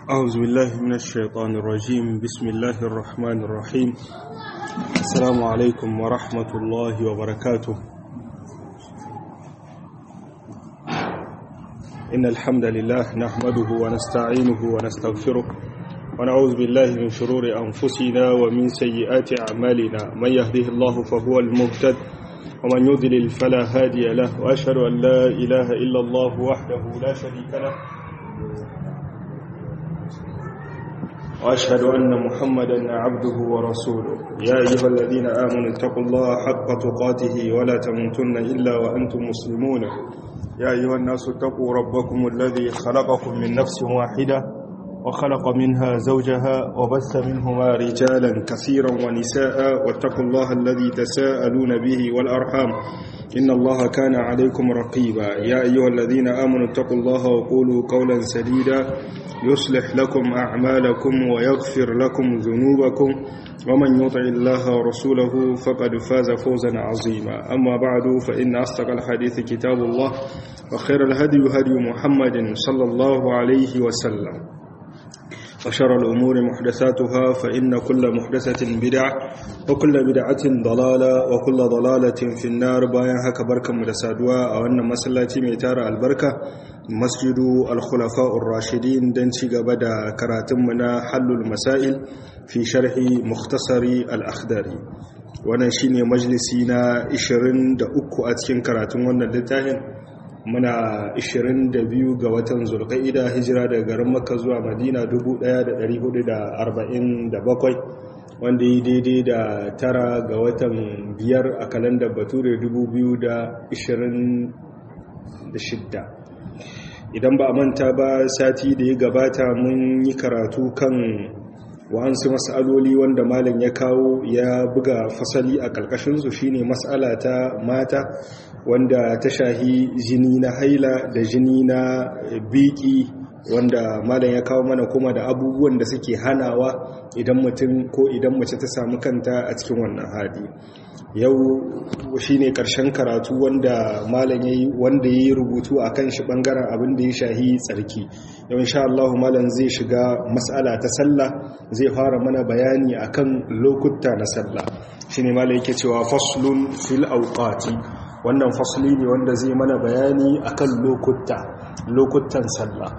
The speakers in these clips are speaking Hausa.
أعوذ بالله من الشيطان الرجيم بسم الله الرحمن الرحيم السلام عليكم ورحمة الله وبركاته إن الحمد لله نحمده ونستعينه ونستغفره ونعوذ بالله من شرور أنفسنا ومن سيئات أعمالنا من يهده الله فهو المهتد ومن يضلل فلا هادي له وأشهد أن لا إله إلا الله وحده لا شريك له وأشهد أن محمدا عبده ورسوله يا أيها الذين آمنوا اتقوا الله حق تقاته ولا تموتن إلا وأنتم مسلمون يا أيها الناس اتقوا ربكم الذي خلقكم من نفس واحدة وخلق منها زوجها وبث منهما رجالا كثيرا ونساء واتقوا الله الذي تساءلون به والأرحام إن الله كان عليكم رقيبا يا أيها الذين آمنوا اتقوا الله وقولوا قولا سديدا يصلح لكم أعمالكم ويغفر لكم ذنوبكم ومن يطع الله ورسوله فقد فاز فوزا عظيما أما بعد فإن أصدق الحديث كتاب الله وخير الهدي هدي محمد صلى الله عليه وسلم وشر الأمور محدثاتها فإن كل محدثة بدعة وكل بدعة ضلالة وكل ضلالة في النار باين هكا بركة مدسادوا أو أن مسلاتي ميتار البركة مسجد الخلفاء الراشدين دنشي قبدا كراتمنا حل المسائل في شرح مختصر الأخداري wannan shine majalisi na 23 a cikin karatun wannan littafin muna 22 ga watan zulqa'ida hijira daga garin makka zuwa madina 1447 wanda yi daidai da tara ga watan biyar a kalandar bature 2026 idan ba a manta ba sati da ya gabata mun yi karatu kan wa'ansu mas'aloli wanda malam ya kawo ya buga fasali a ƙarƙashinsu shine mas'ala ta mata wanda ta shahi jini na haila da jini na biki wanda malam ya kawo mana kuma da abubuwan da suke hanawa idan mutum ko idan mace ta samu kanta a cikin wannan hali yau shine karshen karatu wanda malam yayi wanda yayi rubutu akan shi bangaren abin da ya shahi tsarki yau insha Allah malam zai shiga mas'ala ta sallah zai fara mana bayani akan lokuta na sallah shine malam yake cewa faslun fil awqati wannan fasli ne wanda zai mana bayani akan lokuta lokutan sallah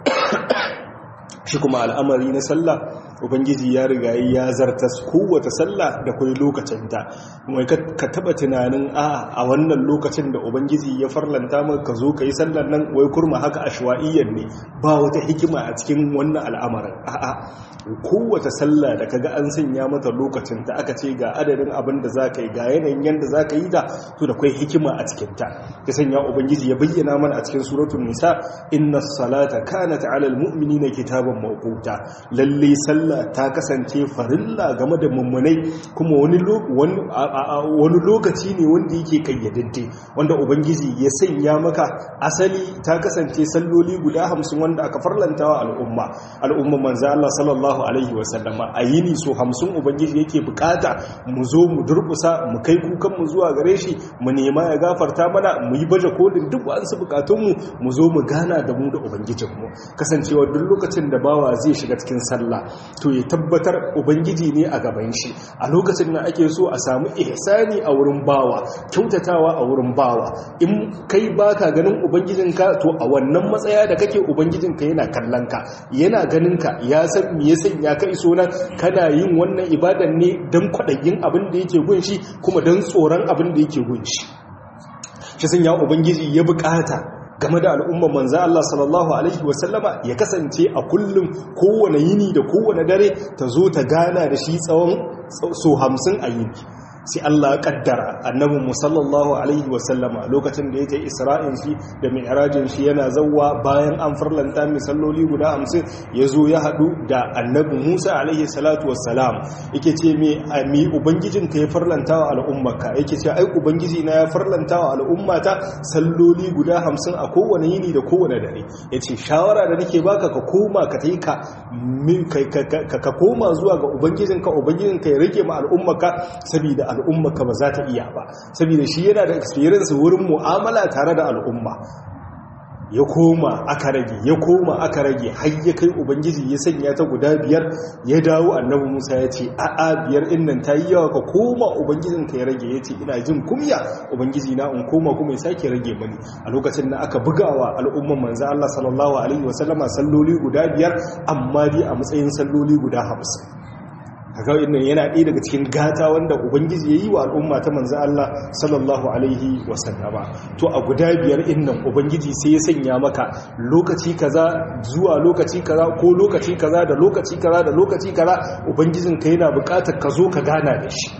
shi kuma al'amari na sallah ubangiji ya riga ya zarta kowace sallah da kai lokacinta kuma ka taba tunanin a a wannan lokacin da ubangiji ya farlanta maka ka zo ka yi sallar nan wai kurma haka ashwa'iyyan ne ba wata hikima a cikin wannan al'amarin a'a kowace sallah da kaga an sanya mata lokacin ta aka ce ga adadin abin da za ka yi ga yanayin yadda za ka yi da to da kwai hikima a cikinta ya sanya ubangiji ya bayyana mana a cikin suratun nisa inna salata kanat ala almu'minina kitaban mawquta lalle sallah ta kasance farilla game da mummunai kuma wani wani lokaci ne wanda yake kayyadadde wanda ubangiji ya sanya maka asali ta kasance salloli guda hamsin wanda aka farlantawa al'umma al'umma manzo Allah sallallahu alaihi wasallama a yini so hamsin ubangiji yake bukata mu zo mu durkusa mu kai kukan mu zuwa gare shi mu nema ya gafarta mana mu yi baje kolin duk wa'ansu bukatunmu mu zo mu gana da mu da ubangijinmu kasancewa duk lokacin da bawa zai shiga cikin sallah to ya tabbatar ubangiji ne a gaban shi a lokacin da ake so a samu ihsani a wurin bawa kyautatawa a wurin bawa in kai baka ganin ubangijinka to a wannan matsaya da kake ubangijinka yana kallon ka yana ganin ka ya san me ya sanya ka iso nan kana yin wannan ibadan ne don kwaɗayin abin da yake gunshi kuma don tsoron abin da yake gunshi shi sun ya ubangiji ya bukata game da al'ummar manza Allah sallallahu Alaihi wasallama ya kasance a kullum kowane yini da kowane dare ta zo ta gana da shi tsawon so hamsin a yini sai Allah kaddara annabin musallallahu alaihi wasallama lokacin da yake isra'in shi da mi'rajin shi yana zawwa bayan an farlanta misalloli guda hamsin ya zo ya haɗu da annabi musa alaihi salatu wassalam yake ce me mi ubangijin ka ya farlanta wa al'ummaka yake ce ai ubangiji na ya farlanta wa al'ummata salloli guda hamsin a kowane yini da kowane dare yace shawara da nake baka ka koma ka tai ka ka koma zuwa ga ubangijinka ubangijinka ya rike ma al'ummaka saboda al'ummaka ba za ta iya ba saboda shi yana da experience wurin mu'amala tare da al'umma ya koma aka rage ya koma aka rage har ya kai ubangiji ya sanya ta guda biyar ya dawo annabi musa ya ce a'a biyar in nan ta yi yawa ka koma ubangijin ka ya rage ya ce ina jin kumya ubangiji na in koma kuma ya sake rage mani a lokacin da aka bugawa al'umman manzo Allah sallallahu alaihi wasallama salloli guda biyar amma dai a matsayin salloli guda hamsin kaga wannan yana ɗaya daga cikin gata wanda ubangiji ya yi wa al'umma ta manzo Allah sallallahu alaihi wasallama to a guda biyar innan ubangiji sai ya sanya maka lokaci kaza zuwa lokaci kaza ko lokaci kaza da lokaci kaza da lokaci kaza ubangijin ka yana buƙatar ka zo ka gana da shi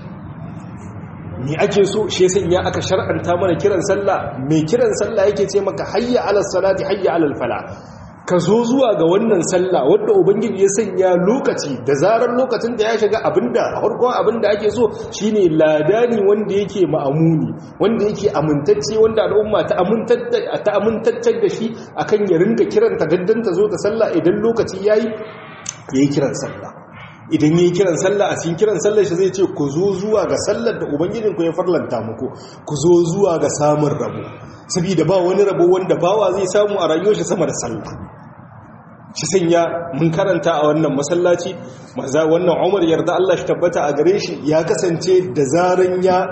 me ake so shi sanya aka shar'anta mana kiran sallah mai kiran sallah yake ce maka hayya alal salati hayya alal fala ka zo zuwa ga wannan sallah wadda ubangiji ya sanya lokaci da zarar lokacin da ya shiga abinda farkon abinda ake so shine ladani wanda yake ma'amuni wanda yake amintacce wanda al'umma ta amintacce da shi akan ya ringa kiranta daddanta zo ta sallah idan lokaci yayi yayi kiran sallah idan yi kiran sallah a cikin kiran sallar shi zai ce ku zo zuwa ga sallar da ubangijinku ya farlanta muku ku zo zuwa ga samun rabo saboda ba wani rabo wanda bawa zai samu a rayuwar shi sama da sallah shi sanya mun karanta a wannan masallaci maza wannan Umar yarda Allah shi tabbata a gare shi ya kasance da zaran ya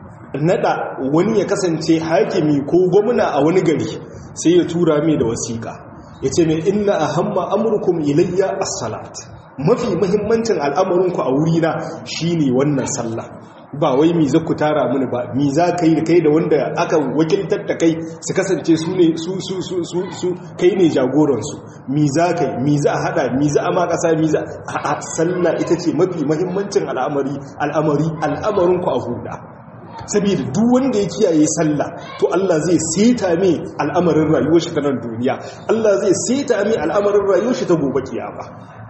nada wani ya kasance hakimi ko gwamna a wani gari sai ya tura mai da wasiƙa yace mai inna ahamma amurkum ilayya as-salat mafi muhimmancin al'amarinku a wurina shine wannan sallah ba wai mi za ku tara mini ba mi za ka yi da kai da wanda aka wakiltar da kai su kasance su ne su su su su su kai ne jagoransu mi za ka yi mi za a hada mi za a ma kasa mi za a sallah ita ce mafi muhimmancin al'amari al'amari al'amarinku a huda saboda duk wanda ya kiyaye sallah to Allah zai seta mai al'amarin rayuwar shi ta nan duniya Allah zai seta mai al'amarin rayuwar shi ta gobe kiyama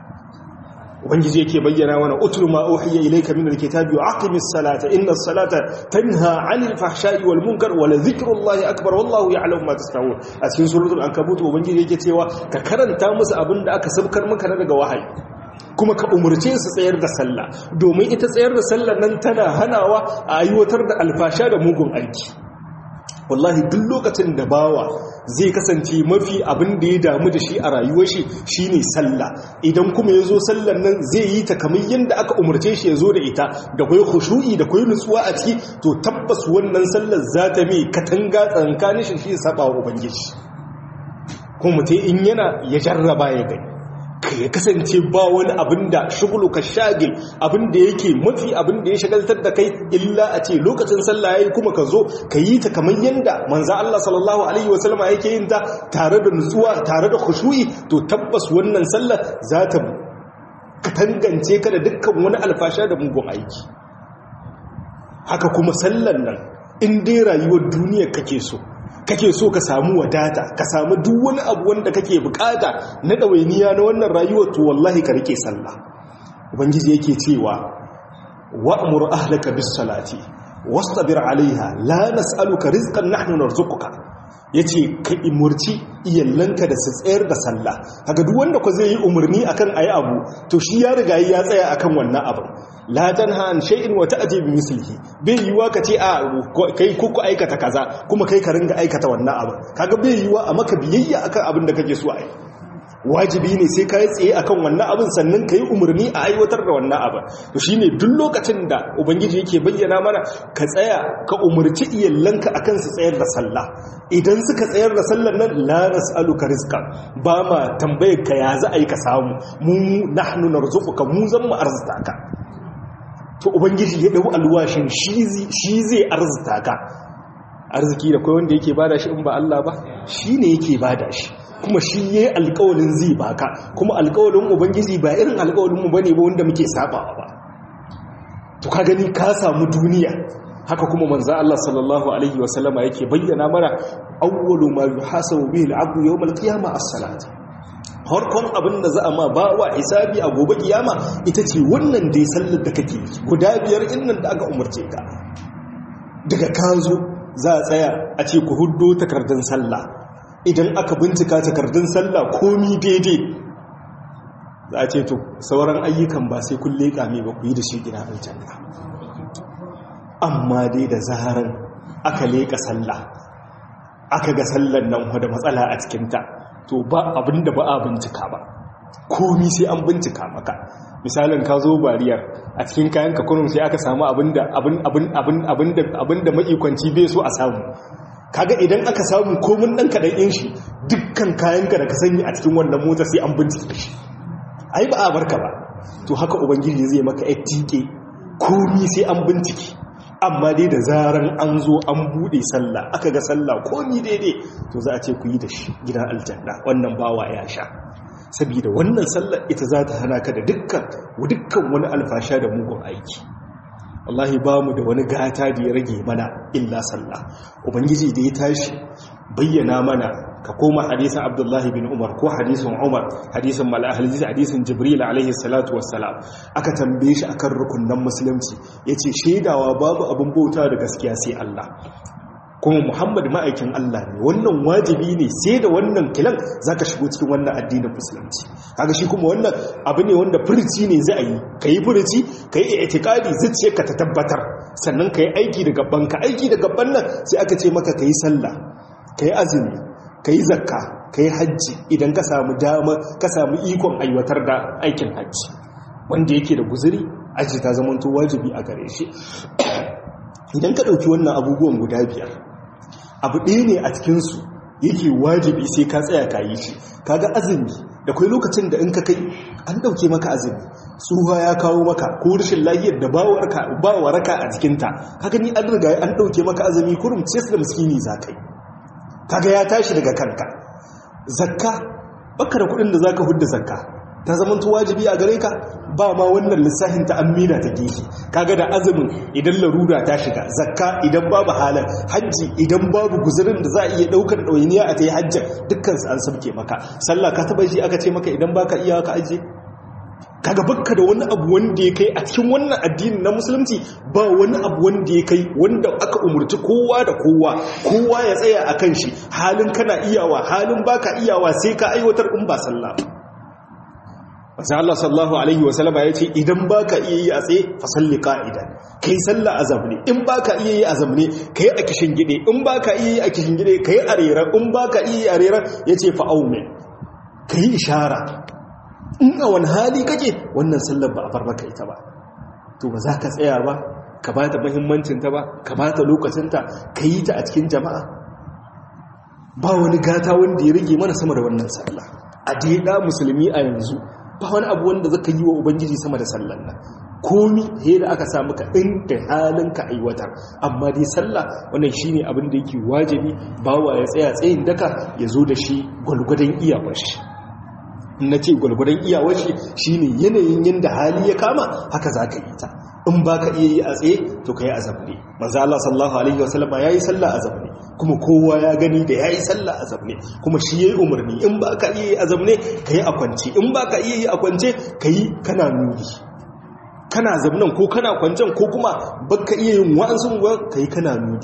ubangiji yake bayyana mana utul ma uhiya ilayka min alkitabi wa aqimis salata inna salata tanha 'anil fahsha'i wal munkar wa la dhikrullahi akbar wallahu ya'lamu ma tasna'un a cikin suratul ankabut ubangiji yake cewa ka karanta musu abinda aka sabkar maka daga wahayi kuma ka umurce su tsayar da sallah domin ita tsayar da sallah nan tana hanawa a aiwatar da alfasha da mugun aiki wallahi duk lokacin da bawa zai kasance mafi abin da ya damu da shi a rayuwar shi shine sallah idan kuma yazo sallan nan zai yi ta kamar yanda aka umarce shi yazo da ita da kai khushu'i da kai nutsuwa a ciki to tabbas wannan sallar za ta mai katanga tsankanin shi shi saba wa ubangiji kuma mutai in yana ya jarraba ya gani ya kasance ba wani abin da shugulu ka shagil abin da yake mafi abin da ya shagaltar da kai illa a ce lokacin sallah yayi kuma ka zo ka yi ta kamar yanda manzo Allah sallallahu alaihi wasallama yake yin ta tare da nutsuwa tare da khushu'i to tabbas wannan sallar za ta katangance ka da dukkan wani alfasha da mugun aiki haka kuma sallar nan in dai rayuwar duniya kake so kake so ka samu wadata ka samu duk wani abu wanda kake bukata na ɗawainiya na wannan rayuwar to wallahi ka rike sallah ubangiji yake cewa wa'mur ahlaka bis salati wastabir alaiha la nas'aluka rizqan nahnu narzuquka yace ka imurci iyallanka da su tsayar da sallah kaga duk wanda ko zai yi umarni akan ayi abu to shi ya riga ya tsaya akan wannan abin la tanha an shay'in wa ta'ti bi mislihi bai yiwa ka ce a kai ku aikata kaza kuma kai ka ringa aikata wannan abin kaga bai yiwa a maka biyayya akan abin da kake so a yi wajibi ne sai ka yi tsaye akan wannan abin sannan ka yi umarni a aiwatar da wannan abin to shine duk lokacin da ubangiji yake bayyana mana ka tsaya ka umarci iyalanka akan su tsayar da sallah idan suka tsayar da sallar nan la nas'aluka rizqan ba ma tambayar ka ya za a yi ka samu mu nahnu narzuquka mu zan mu arzuta ka to ubangiji ya dau alwashin shi zai arzuta ka arziki da kai wanda yake bada shi in ba Allah ba shine yake bada shi kuma shi yayi alƙawarin zai baka kuma alƙawarin ubangiji ba irin alƙawarin mu bane ba wanda muke sabawa ba to ka gani ka samu duniya haka kuma manzo Allah sallallahu alaihi wasallama yake bayyana mana awwalu ma yuhasabu bihi al-'abdu yawm al-qiyamah as-salat harkon abin da za a ma ba wa hisabi a gobe kiyama ita ce wannan dai sallar da kake guda biyar innan da aka umarce ka daga ka zo za a tsaya a ce ku huddo takardun sallah idan aka bincika takardun sallah komi daidai za a ce to sauran ayyukan ba sai kun leƙa mai ba ku yi da shi gina aljanna amma dai da zaharan aka leƙa sallah aka ga sallan nan da matsala a cikinta to ba abin da ba a bincika ba komi sai an bincika maka misalin ka zo bariyar a cikin kayan ka kunun sai aka samu abinda abinda ma'ikwanci bai so a samu kaga idan aka samu komin ɗan kaɗan yin shi dukkan kayanka da ka sanya a cikin wannan mota sai an bincike shi ai ba a barka ba to haka ubangiji zai maka ya tike komi sai an bincike amma dai da zaran an zo an bude sallah aka ga sallah komi daidai to za a ce ku yi da shi gidan aljanna wannan bawa ya sha saboda wannan sallar ita za ta hana ka da dukkan dukkan wani alfasha da mugun aiki wallahi ba mu da wani gata da ya rage mana illa sallah ubangiji da ya tashi bayyana mana ka koma hadisin abdullahi bin umar ko hadisin umar hadisin mal'ahalizi hadisin jibril alaihi salatu wassalam aka tambaye shi akan rukunan musulunci yace shaidawa babu abin bauta da gaskiya sai Allah kuma muhammad ma'aikin Allah ne wannan wajibi ne sai da wannan kilan zaka shigo cikin wannan addinin musulunci kaga shi kuma wannan abu ne wanda furici ne za a yi kai furici kai i'tiqadi zuciyarka ta tabbatar sannan kai aiki da gaban ka aiki da gaban nan sai aka ce maka kai sallah kai azumi kai zakka kai hajji idan ka samu dama ka samu ikon aiwatar da aikin hajji wanda yake da guzuri aji ta zamanto wajibi a gare shi idan ka ɗauki wannan abubuwan guda biyar abu ɗaya ne a cikinsu yake wajibi sai ka tsaya ka yi shi kaga azumi da kai lokacin da in ka kai an ɗauke maka azumi tsuha ya kawo maka ko rashin lahiyar da ba waraka a jikinta kaga ni an riga an ɗauke maka azumi kurum sai da miskini za ka yi kaga ya tashi daga kanka zakka baka da kuɗin da za ka hudda zakka ta zamanto wajibi a gare ka ba ma wannan lissafin ta amina ta gefe kaga da azumin idan larura ta shiga zakka idan babu halin hajji idan babu guzurin da za a iya daukar ɗawainiya a ta yi hajjar dukkan an sabke maka sallah ka taba shi aka ce maka idan baka iya ka aje kaga bakka da wani abu wanda ya kai a cikin wannan addini na musulunci ba wani abu wanda ya kai wanda aka umurci kowa da kowa kowa ya tsaya a kan shi halin kana iyawa halin baka iyawa sai ka aiwatar in ba sallah ba wasu Allah sallahu Alaihi wasallama ya ce idan ba ka iya yi a tsaye fasalli ka'idan ka yi sallah a zamne in ba ka iya yi a zamne ka yi a kishin gide in ba ka iya yi a kishin gide ka yi a rera in ba ka iya yi a rera ya ce fa'aume ka yi ishara in a wani hali kake wannan sallar ba a bar maka ita ba to ba za ka tsaya ba ka ba ta mahimmancinta ba ka ba ta lokacinta ka yi ta a cikin jama'a ba wani gata wanda ya rage mana sama da wannan sallah a daida musulmi a yanzu ba wani abu wanda zaka yi wa ubangiji sama da sallan nan komi he da aka samu ka inda halin ka aiwatar amma dai sallah wannan shine abin da yake wajibi bawa ya tsaya tsayin daka ya zo da shi gwalgwadon iyawar shi na ce gwalgwadon iyawar shi shine yanayin yanda hali ya kama haka zaka yi ta in ba ka iya yi a tsaye to ka yi azabne manzo Allah sallallahu alaihi wasallama yayi sallah azabne kuma kowa ya gani da yayi sallah azabne kuma shi yayi umarni in ba ka iya yi azabne ka yi a kwance in ba ka iya yi a kwance ka yi kana nuni kana zabnan ko kana kwancen ko kuma baka iya yin wa'ansu ka yi kana nuni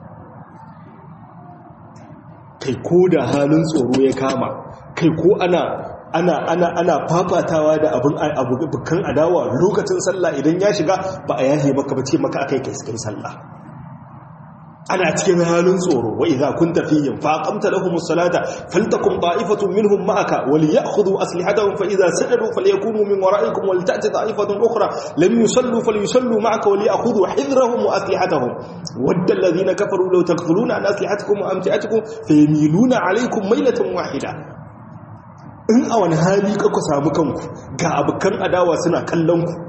kai ko da halin tsoro ya kama kai ko ana ana ana ana fafatawa da abin abubukan adawa lokacin sallah idan ya shiga ba a yahe maka ba ce maka akai kai kai sallah ana cikin halin tsoro wa idza kunta fihim fa aqamta lahum as-salata faltakum ta'ifatun minhum ma'aka wal ya'khudhu aslihatahum fa idza sajadu falyakunu min wara'ikum wal ta'ti ta'ifatun ukhra lam yusallu falyusallu ma'aka wal ya'khudhu hidrahum wa aslihatahum wadda alladhina kafaru law taghfuluna an aslihatikum wa amti'atikum fayamiluna 'alaykum maylatan wahida in a wani hali ka ku samu kanku ga abokan adawa suna kallon ku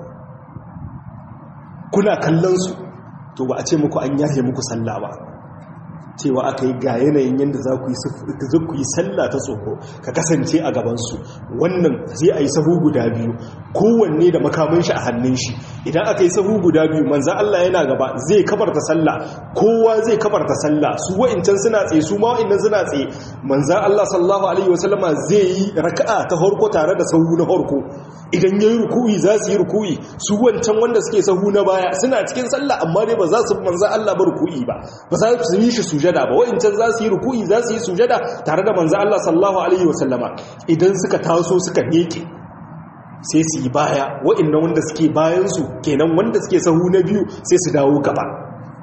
kuna kallon su to ba a ce muku an yahe muku sallah ba cewa aka yi ga yanayin yadda za ku yi sallah ta tsoro ka kasance a gabansu wannan zai a yi sahu guda biyu kowanne da makamin shi a hannun shi idan aka yi sahu guda biyu manzan Allah yana gaba zai kabarta sallah kowa zai kabarta sallah su wa'incan suna tsaye su ma wa'innan suna tsaye manzan Allah sallallahu alaihi wasallama zai yi raka'a ta harko tare da sahu na harko idan yayi ruku'i za su yi ruku'i su wancan wanda suke sahu na baya suna cikin sallah amma dai ba za su manzan Allah ba ruku'i ba ba za su yi shi sujada ba wa'incan za su yi ruku'i za su yi sujada tare da manzan Allah sallallahu alaihi wasallama idan suka taso suka miƙe sai su yi baya wa'innan wanda suke bayansu kenan wanda suke sahu na biyu sai su dawo gaba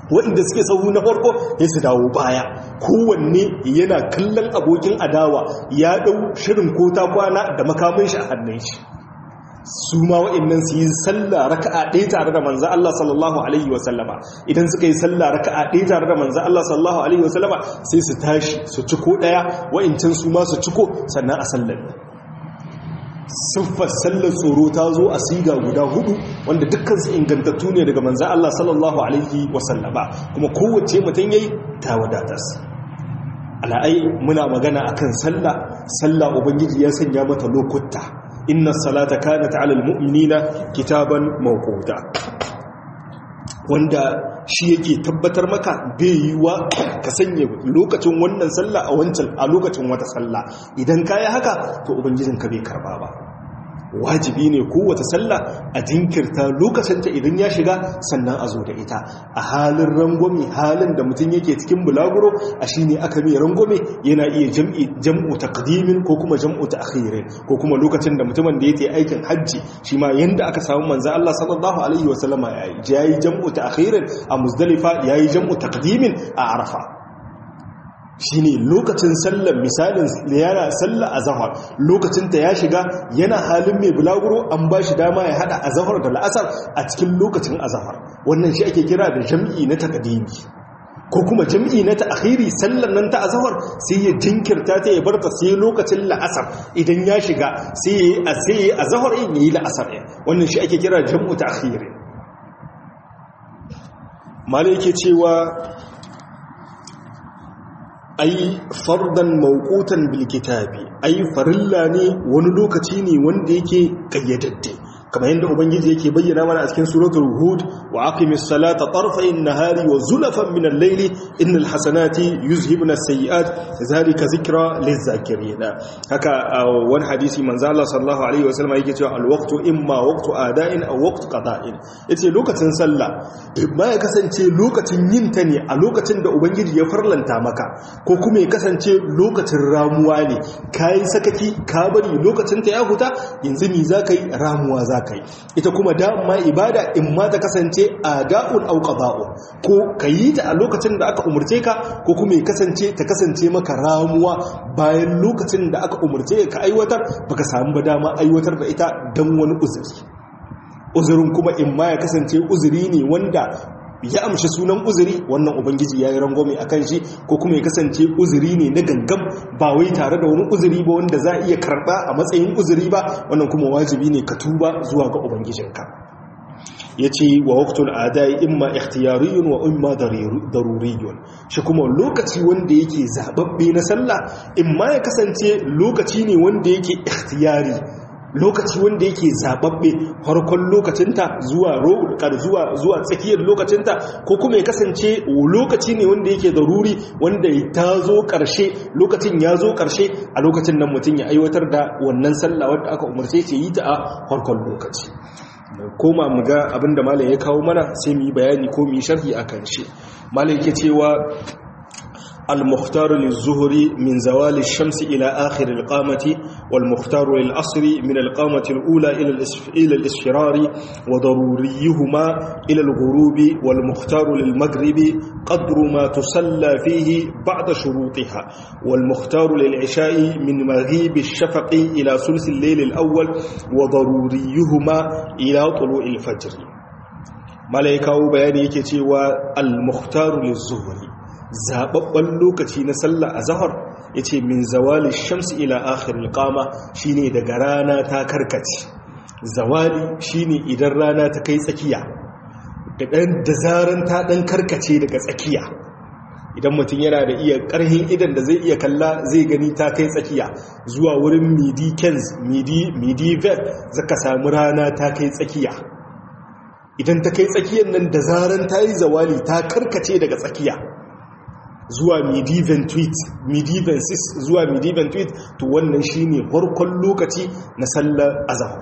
waɗanda suke sahu na farko ya su dawo baya kowanne yana kallon abokin adawa ya ɗau shirin ko ta kwana da makamin shi a hannun shi su ma waɗannan su yi sallah raka'a ɗaya tare da manzan Allah sallallahu alaihi wasallama idan suka yi sallah raka'a ɗaya tare da manzan Allah sallallahu alaihi wasallama sai su tashi su ciko ɗaya wa'incin su ma su ciko sannan a sallar siffar sallar tsoro ta zo a siga guda hudu wanda dukkan su ingantattu ne daga manzan Allah sallallahu alaihi wasallama kuma kowace mutum yayi ta wadatas ala'ai muna magana akan sallah sallah ubangiji ya sanya mata lokuta inna salata kanat ala almu'minina kitaban mawquta wanda shi yake tabbatar maka bai yiwa ka sanya lokacin wannan sallah a wancan a lokacin wata sallah idan kayi haka to ubangijinka bai karba ba wajibi ne kowace sallah a jinkirta lokacinta idan ya shiga sannan a zo da ita a halin rangwame halin da mutum yake cikin bulaguro a shi ne aka mai rangwame yana iya jam'u taqdimin ko kuma jam'u ta'khirin ko kuma lokacin da mutumin da yake aikin hajji shi ma yanda aka samu manzo Allah sallallahu alaihi wasallama yayi yayi jam'u ta'khirin a muzdalifa yayi jam'u taqdimin a arafa shi ne lokacin sallar misalin yana sallar a zahar lokacinta ya shiga yana halin mai bulaguro an ba shi dama ya hada a zahar da la'asar a cikin lokacin a zahar wannan shi ake kira da jam'i na takadimi ko kuma jam'i na ta'khiri sallar nan ta azhar sai ya jinkirta ta ya barta sai lokacin la'asar idan ya shiga sai ya sai azhar in yi la'asar wannan shi ake kira jam'u ta'khiri malai yake cewa ai fardan mawqutan bil kitabi ai farilla ne wani lokaci ne wanda yake kayyadadde kamar yadda ubangiji yake bayyana mana a cikin suratul hud wa aqimis salata tarfayn nahari wa zulafan min al-layli innal hasanati yuzhibna as-sayyi'at zalika zikra liz-zakirin haka wani hadisi manzo Allah sallallahu alaihi wasallam yake cewa al-waqtu imma waqtu ada'in aw waqtu qada'in yace lokacin sallah ba ya kasance lokacin yin ta ne a lokacin da ubangiji ya farlanta maka ko kuma ya kasance lokacin ramuwa ne kai sakaki ka bari lokacin ta ya huta yanzu ni zaka yi ramuwa za ka yi ita kuma dama ibada in ma ta kasance a da'un au qada'un ko ka yi ta a lokacin da aka umurce ka ko kuma ya kasance ta kasance maka ramuwa bayan lokacin da aka umurce ka aiwatar baka samu ba dama aiwatar da ita dan wani uzuri uzurin kuma in ma ya kasance uzuri ne wanda ya amshi sunan uzuri wannan ubangiji ya yi rangwame a kan shi ko kuma ya kasance uzuri ne na gangam ba wai tare da wani uzuri ba wanda za a iya karɓa a matsayin uzuri ba wannan kuma wajibi ne ka tuba zuwa ga ubangijinka ya ce wa waktun adai imma ikhtiyariyun wa imma daruriyun shi kuma lokaci wanda yake zababbe na sallah imma ya kasance lokaci ne wanda yake ikhtiyari lokaci wanda yake zababbe farkon lokacinta zuwa zuwa zuwa tsakiyar lokacinta ko kuma ya kasance lokaci ne wanda yake daruri wanda ta zo karshe lokacin ya zo karshe a lokacin nan mutum ya aiwatar da wannan sallah wadda aka umarce ce yi ta a farkon lokaci koma mu ga abinda malam ya kawo mana sai mu yi bayani ko mu yi sharhi akan shi malam yake cewa المختار للظهر من زوال الشمس إلى آخر القامة والمختار للعصر من القامة الأولى إلى الإسفرار وضروريهما إلى الغروب والمختار للمغرب قدر ما تصلى فيه بعد شروطها والمختار للعشاء من مغيب الشفق إلى ثلث الليل الأول وضروريهما إلى طلوع الفجر ملائكة بياني كتوى المختار للظهر zababban lokaci na sallah a zahar ya ce min zawali shamsi ila akhiril qama shine daga rana ta karkace zawali shine idan rana ta kai tsakiya da dan da zaran ta dan karkace daga tsakiya idan mutum yana da iya karhin idan da zai iya kalla zai gani ta kai tsakiya zuwa wurin midi kens midi midi vet zaka samu rana ta kai tsakiya idan ta kai tsakiyar nan da zaran ta yi zawali ta karkace daga tsakiya zuwa midivan tweet midivan 6 zuwa midivan tweet to wannan shine farkon lokaci na sallar azhar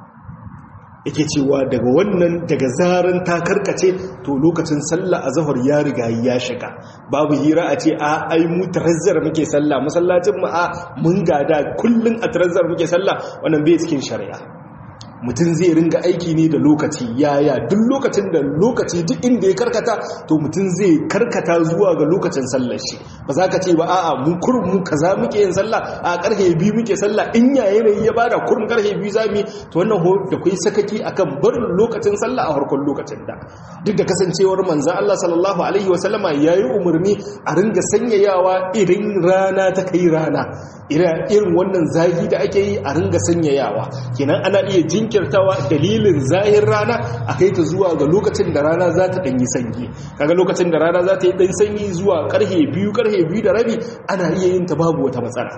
yake cewa daga wannan daga zaran ta karkace to lokacin sallar azhar ya riga ya shiga babu hira a ce a ai mu tarazzar muke sallah masallacin mu a mun gada kullun a tarazzar muke sallah wannan bai cikin shari'a mutum zai ringa aiki ne da lokaci yaya duk lokacin da lokaci duk inda ya karkata to mutum zai karkata zuwa ga lokacin sallar shi ba za ka ce ba a'a mu kurum mu kaza muke yin sallah a karfe biyu muke sallah in ya yanayi ya bada kurum karfe biyu za mu to wannan ho da kai sakaki akan barin lokacin sallah a farkon lokacin da duk da kasancewar manzon Allah sallallahu alaihi wa sallama yayi umarni a ringa sanyayawa idan rana ta kai rana irin wannan zagi da ake yi a ringa sanyayawa kenan ana iya jinkirtawa dalilin zahir rana a kai ta zuwa ga lokacin da rana za ta ɗanyi sanyi kaga lokacin da rana za ta yi ɗan sanyi zuwa ƙarhe biyu ƙarhe biyu da rabi ana iya yin ta babu wata matsala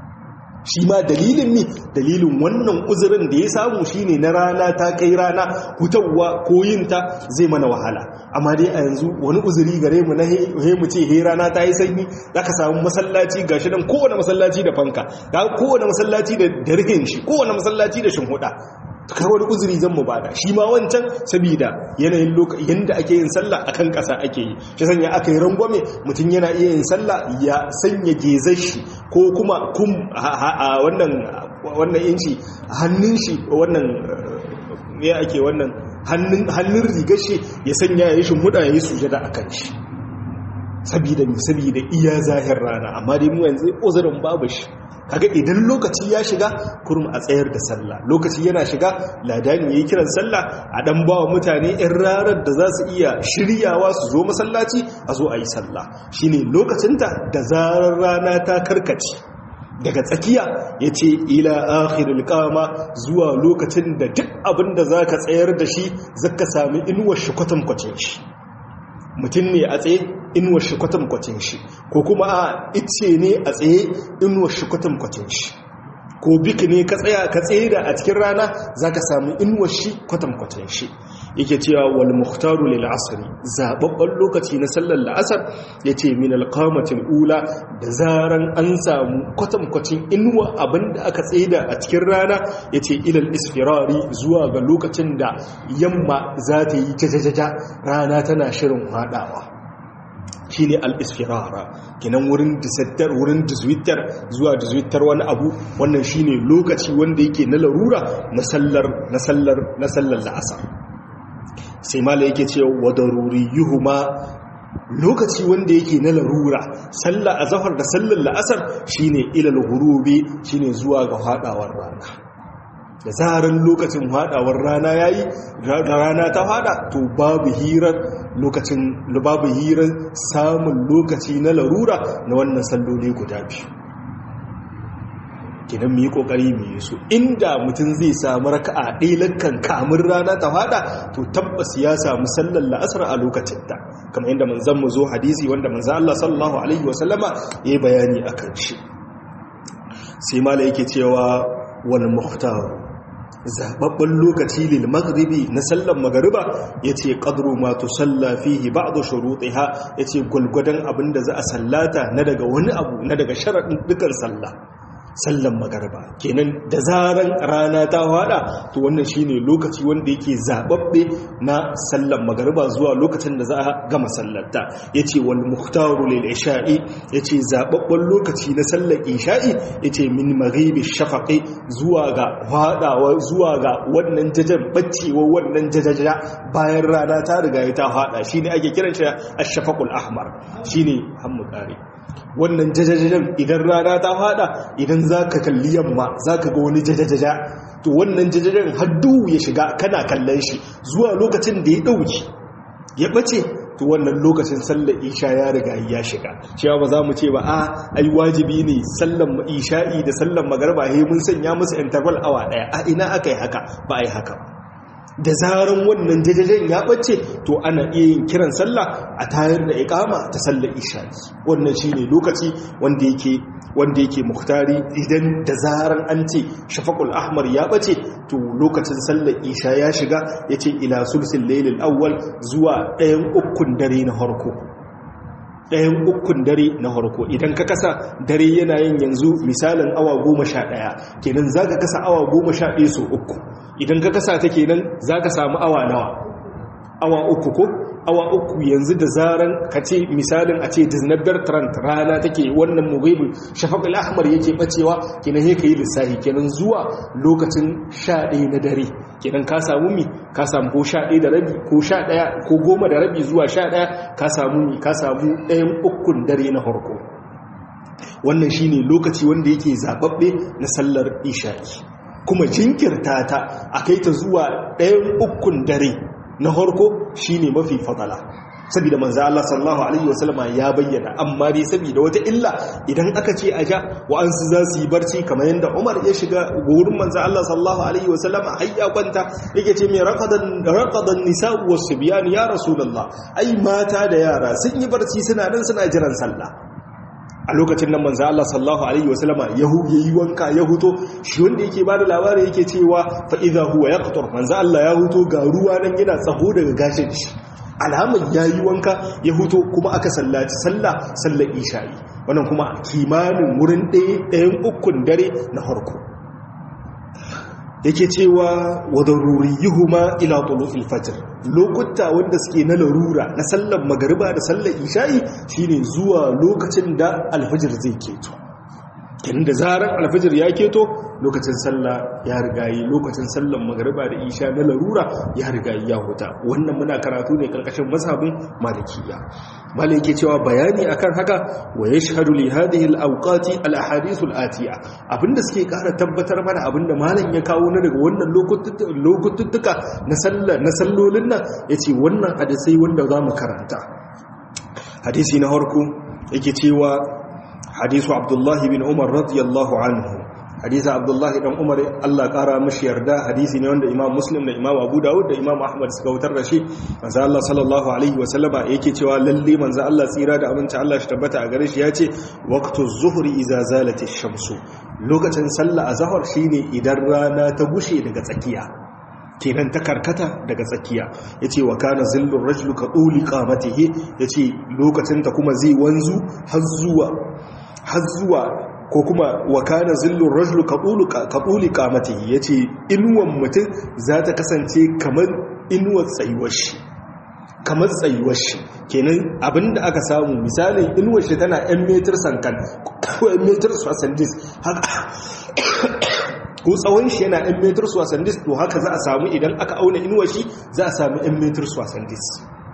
shi ma dalilin ne dalilin wannan uzurin da ya samu shine na rana ta kai rana hutawa ko yinta zai mana wahala amma dai a yanzu wani uzuri gare mu na he mu ce he rana ta yi sanyi zaka samu masallaci gashi nan kowane masallaci da fanka ga kowane masallaci da darhin shi kowane masallaci da shinhuda kai wani uzuri zan mu bada shi ma wancan saboda yanayin lokaci yanda ake yin sallah akan ƙasa ake yi shi sanya aka yi rangwame mutum yana iya yin sallah ya sanya gezar shi ko kuma kum a wannan wannan inci hannun shi wannan me ake wannan hannun hannun rigar shi ya sanya ya yi shimmuda ya yi sujada akan shi saboda mi saboda iya zahir rana amma dai mu yanzu uzurin babu shi kaga idan lokaci ya shiga kurum a tsayar da sallah lokaci yana shiga ladani yayi kiran sallah a dan bawa mutane ɗan rarar da za su iya shiryawa su zo masallaci a zo a yi sallah shine lokacinta da zarar rana ta karkace daga tsakiya ya ce ila akhirul kama zuwa lokacin da duk abin da za ka tsayar da shi zaka sami inuwar shi kwatankwacin shi mutum ne a tsaye inuwar shi kwatankwacin shi ko kuma a ice ne a tsaye inuwar shi kwatankwacin shi ko biki ne ka tsaya ka tsaye da a cikin rana za ka samu inuwar shi kwatankwacin shi yake cewa wal muhtaru lil asri zababban lokaci na sallar la'asar yace min al qamatil ula da zaran an samu kwatankwacin inuwa abinda aka tsaye da a cikin rana yace ilal isfirari zuwa ga lokacin da yamma za ta yi jajajaja rana tana shirin hadawa shi ne al'isfirara kinan wurin disattar wurin diswittar zuwa diswittar wani abu wannan shi ne lokaci wanda yake na larura na sallar na sallar na sallar la'asar sai mala yake ce wa daruri yuhuma lokaci wanda yake na larura sallar azhar da sallar la'asar shine ilal ghurubi shine zuwa ga hadawar rana da zarar lokacin hadawar rana yayi rana ta hada to babu hirar lokacin babu hirar samun lokaci na larura na wannan salloli guda biyu kidan mu yi kokari mu yi su inda mutum zai samu raka'a ɗailankan kamun rana ta fada to tabbas ya samu sallar la'asar a lokacin ta kamar yadda manzon mu zo hadisi wanda manzon Allah sallallahu alaihi wasallama yayi bayani akan shi sai mala yake cewa wal muhtar zababban lokaci lil maghribi na sallar magariba yace qadru ma tusalla fihi ba'd shurutiha yace gulgudan abinda za a sallata na daga wani abu na daga sharadin dukan sallah sallan magariba kenan da zaran rana ta hada to wannan shine lokaci wanda yake zababbe na sallan magariba zuwa lokacin da za a gama sallarta yace wal muhtaru lil isha'i yace zababben lokaci na sallar isha'i yace min maghibi shafaqi zuwa ga hadawa zuwa ga wannan jajan baccewa wannan jajaja bayan rana ta riga ta hada shine ake kiran shi ash-shafaqul ahmar shine hammu kare wannan jajajajen idan rana ta fada idan za ka kalli yamma za ka ga wani jajajaja to wannan jajajen haddu ya shiga kana kallon shi zuwa lokacin da ya ɗauki ya ɓace to wannan lokacin sallar isha ya riga ya shiga cewa ba za mu ce ba a ai wajibi ne sallar isha'i da sallar magarba he mun sanya musu interval awa ɗaya a ina aka yi haka ba a yi haka da zaran wannan jajajen ya ɓace to ana iya yin kiran sallah a tayar da ikama ta sallar isha'i wannan shine lokaci wanda yake wanda yake muhtari idan da zaran an ce shafaqul ahmar ya ɓace to lokacin sallar isha ya shiga yace ila sulsul laylil awwal zuwa ɗayan ukun dare na harko ɗayan ukun dare na harko idan ka kasa dare yana yin yanzu misalin awa goma sha ɗaya kenan za ka kasa awa goma sha ɗaya so uku idan ka kasa ta kenan za ka samu awa nawa awa uku ko awa uku yanzu da zaran ka ce misalin a ce disney bertrand rana take wannan mughibul shafaq al-ahmar yake bacewa kenan sai kai lissafi kenan zuwa lokacin 11 na dare kenan ka samu mi ka samu ko 11 da rabi ko 11 ko 10 da rabi zuwa 11 ka samu mi ka samu ɗayan ukun dare na farko wannan shine lokaci wanda yake zababbe na sallar isha'i kuma jinkirta ta a kai ta zuwa ɗayan ukun dare na harko shi ne mafi fadala saboda manzo Allah sallallahu alaihi wasallama ya bayyana amma dai saboda wata illa idan aka ce a ja wa'ansu za su yi barci kamar yadda Umar ya shiga wurin manzo Allah sallallahu alaihi wasallama har ya kwanta yake ce mai raqadan raqadan nisa'u was-subyan ya rasulullah ai mata da yara sun yi barci suna nan suna jiran sallah a lokacin nan manzo Allah sallallahu alaihi wasallama yahu yayi wanka ya huto shi wanda yake bada labari yake cewa fa idha huwa yaqtur manzo Allah ya huto ga ruwa nan yana tsaho daga gashin shi alhamar yayi wanka ya huto kuma aka sallaci sallah sallar isha'i wannan kuma kimanin wurin ɗaya ɗayan ukun dare na farko yake cewa wa daruriyuhuma ila tulu'il fajr lokuta wanda suke na larura na sallar magariba da sallar isha'i shine zuwa lokacin da alfajir zai keto kenan da zarar alfajir ya keto lokacin sallah ya rigayi lokacin sallar magariba da isha na larura ya rigayi ya huta wannan muna karatu ne karkashin mazhabin malikiya malai yake cewa bayani akan haka wa yashhadu li hadhihi al-awqati al-ahadith al-atiya abinda suke kara tabbatar mana abinda malam ya kawo na daga wannan lokututtuka na sallar na sallolin nan yace wannan hadisi wanda zamu karanta hadisi na farko yake cewa hadisu abdullahi bin umar radiyallahu anhu hadisi abdullahi dan umar Allah kara mishi yarda hadisi ne wanda imam muslim da imam abu dawud da imam ahmad suka wutar da shi manzo Allah sallallahu alaihi wa sallama yake cewa lalle manzo Allah tsira da aminci Allah shi tabbata a gare shi yace waqtu zuhri idza zalati shamsu lokacin sallah azhar shine idan rana ta gushe daga tsakiya kenan ta karkata daga tsakiya ya ce wa kana zillun rajulu ka ɗuli ƙamatihe ya ce lokacin ta kuma zai wanzu har zuwa ko kuma wa kana zillun rajulu ka ɗuli ƙamatihe ya ce inuwan mutum za ta kasance kamar inuwar tsayuwar shi kamar tsayuwar shi kenan abinda aka samu misalin inuwar shi tana 'yan metar sankan ko 'yan metar swasandis haka ko tsawon shi yana 'yan metar swasandis to haka za a samu idan aka auna inuwa shi za a samu 'yan metar swasandis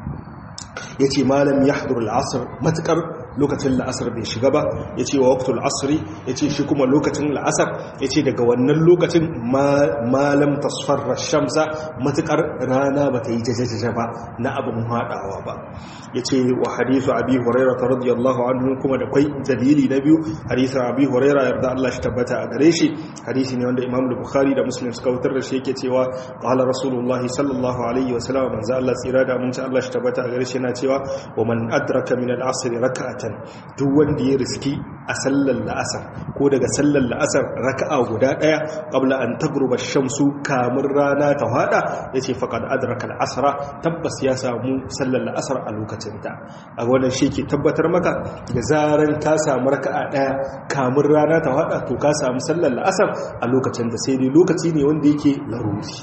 ya ce malam ya hadur al'asar matukar lokacin la'asar bai shiga ba ya ce wa waktul asiri ya ce shi kuma lokacin la'asar ya ce daga wannan lokacin malam tasfarra shamsa matukar rana ba ta yi jajajaja ba na abin haɗawa ba ya ce wa hadisu abi huraira ta radiyallahu anhu kuma da kwai dalili na biyu hadisun abi huraira yarda Allah shi tabbata a gare shi hadisi ne wanda imam bukhari da muslim suka wutar da shi yake cewa qala rasulullah sallallahu alaihi wa sallam manzo Allah tsira da mun Allah shi tabbata a gare shi yana cewa wa man adraka min al-asr rak'atan duk wanda ya riski a sallar la'asar ko daga sallar la'asar raka'a guda daya qabla an tagruba shamsu kamun rana ta hada yace faqad adraka al-asra tabbas ya samu sallar la'asar a lokacin ta a wannan shi ke tabbatar maka da zaran ka samu raka'a daya kamun rana ta hada to ka samu sallar la'asar a lokacin da sai dai lokaci ne wanda yake laruri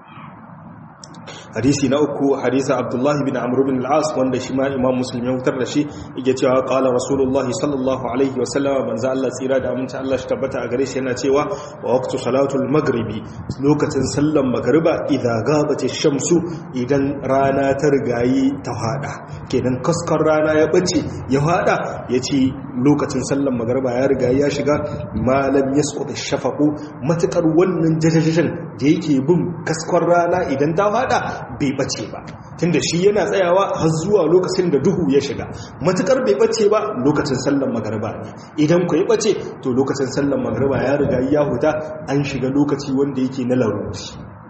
hadisi na uku hadisa abdullahi bin amr bin al-as wanda shi ma imam muslim ya fitar da shi yake cewa qala rasulullahi sallallahu alaihi wasallam manzo Allah tsira da aminci Allah shi tabbata a gare shi yana cewa wa waqtu salatul maghribi lokacin sallan magriba idza gabati shamsu idan rana ta rigayi ta hada kenan kaskar rana ya bace ya hada yace lokacin sallan magriba ya riga ya shiga malam yasqut ash-shafaqu matakar wannan jajajajan da yake bin kaskar rana idan ta hada bai bace ba tunda shi yana tsayawa har zuwa lokacin da duhu ya shiga matukar bai bace ba lokacin sallan magariba ne idan ku ya bace to lokacin sallan magariba ya riga ya huta an shiga lokaci wanda yake na laruri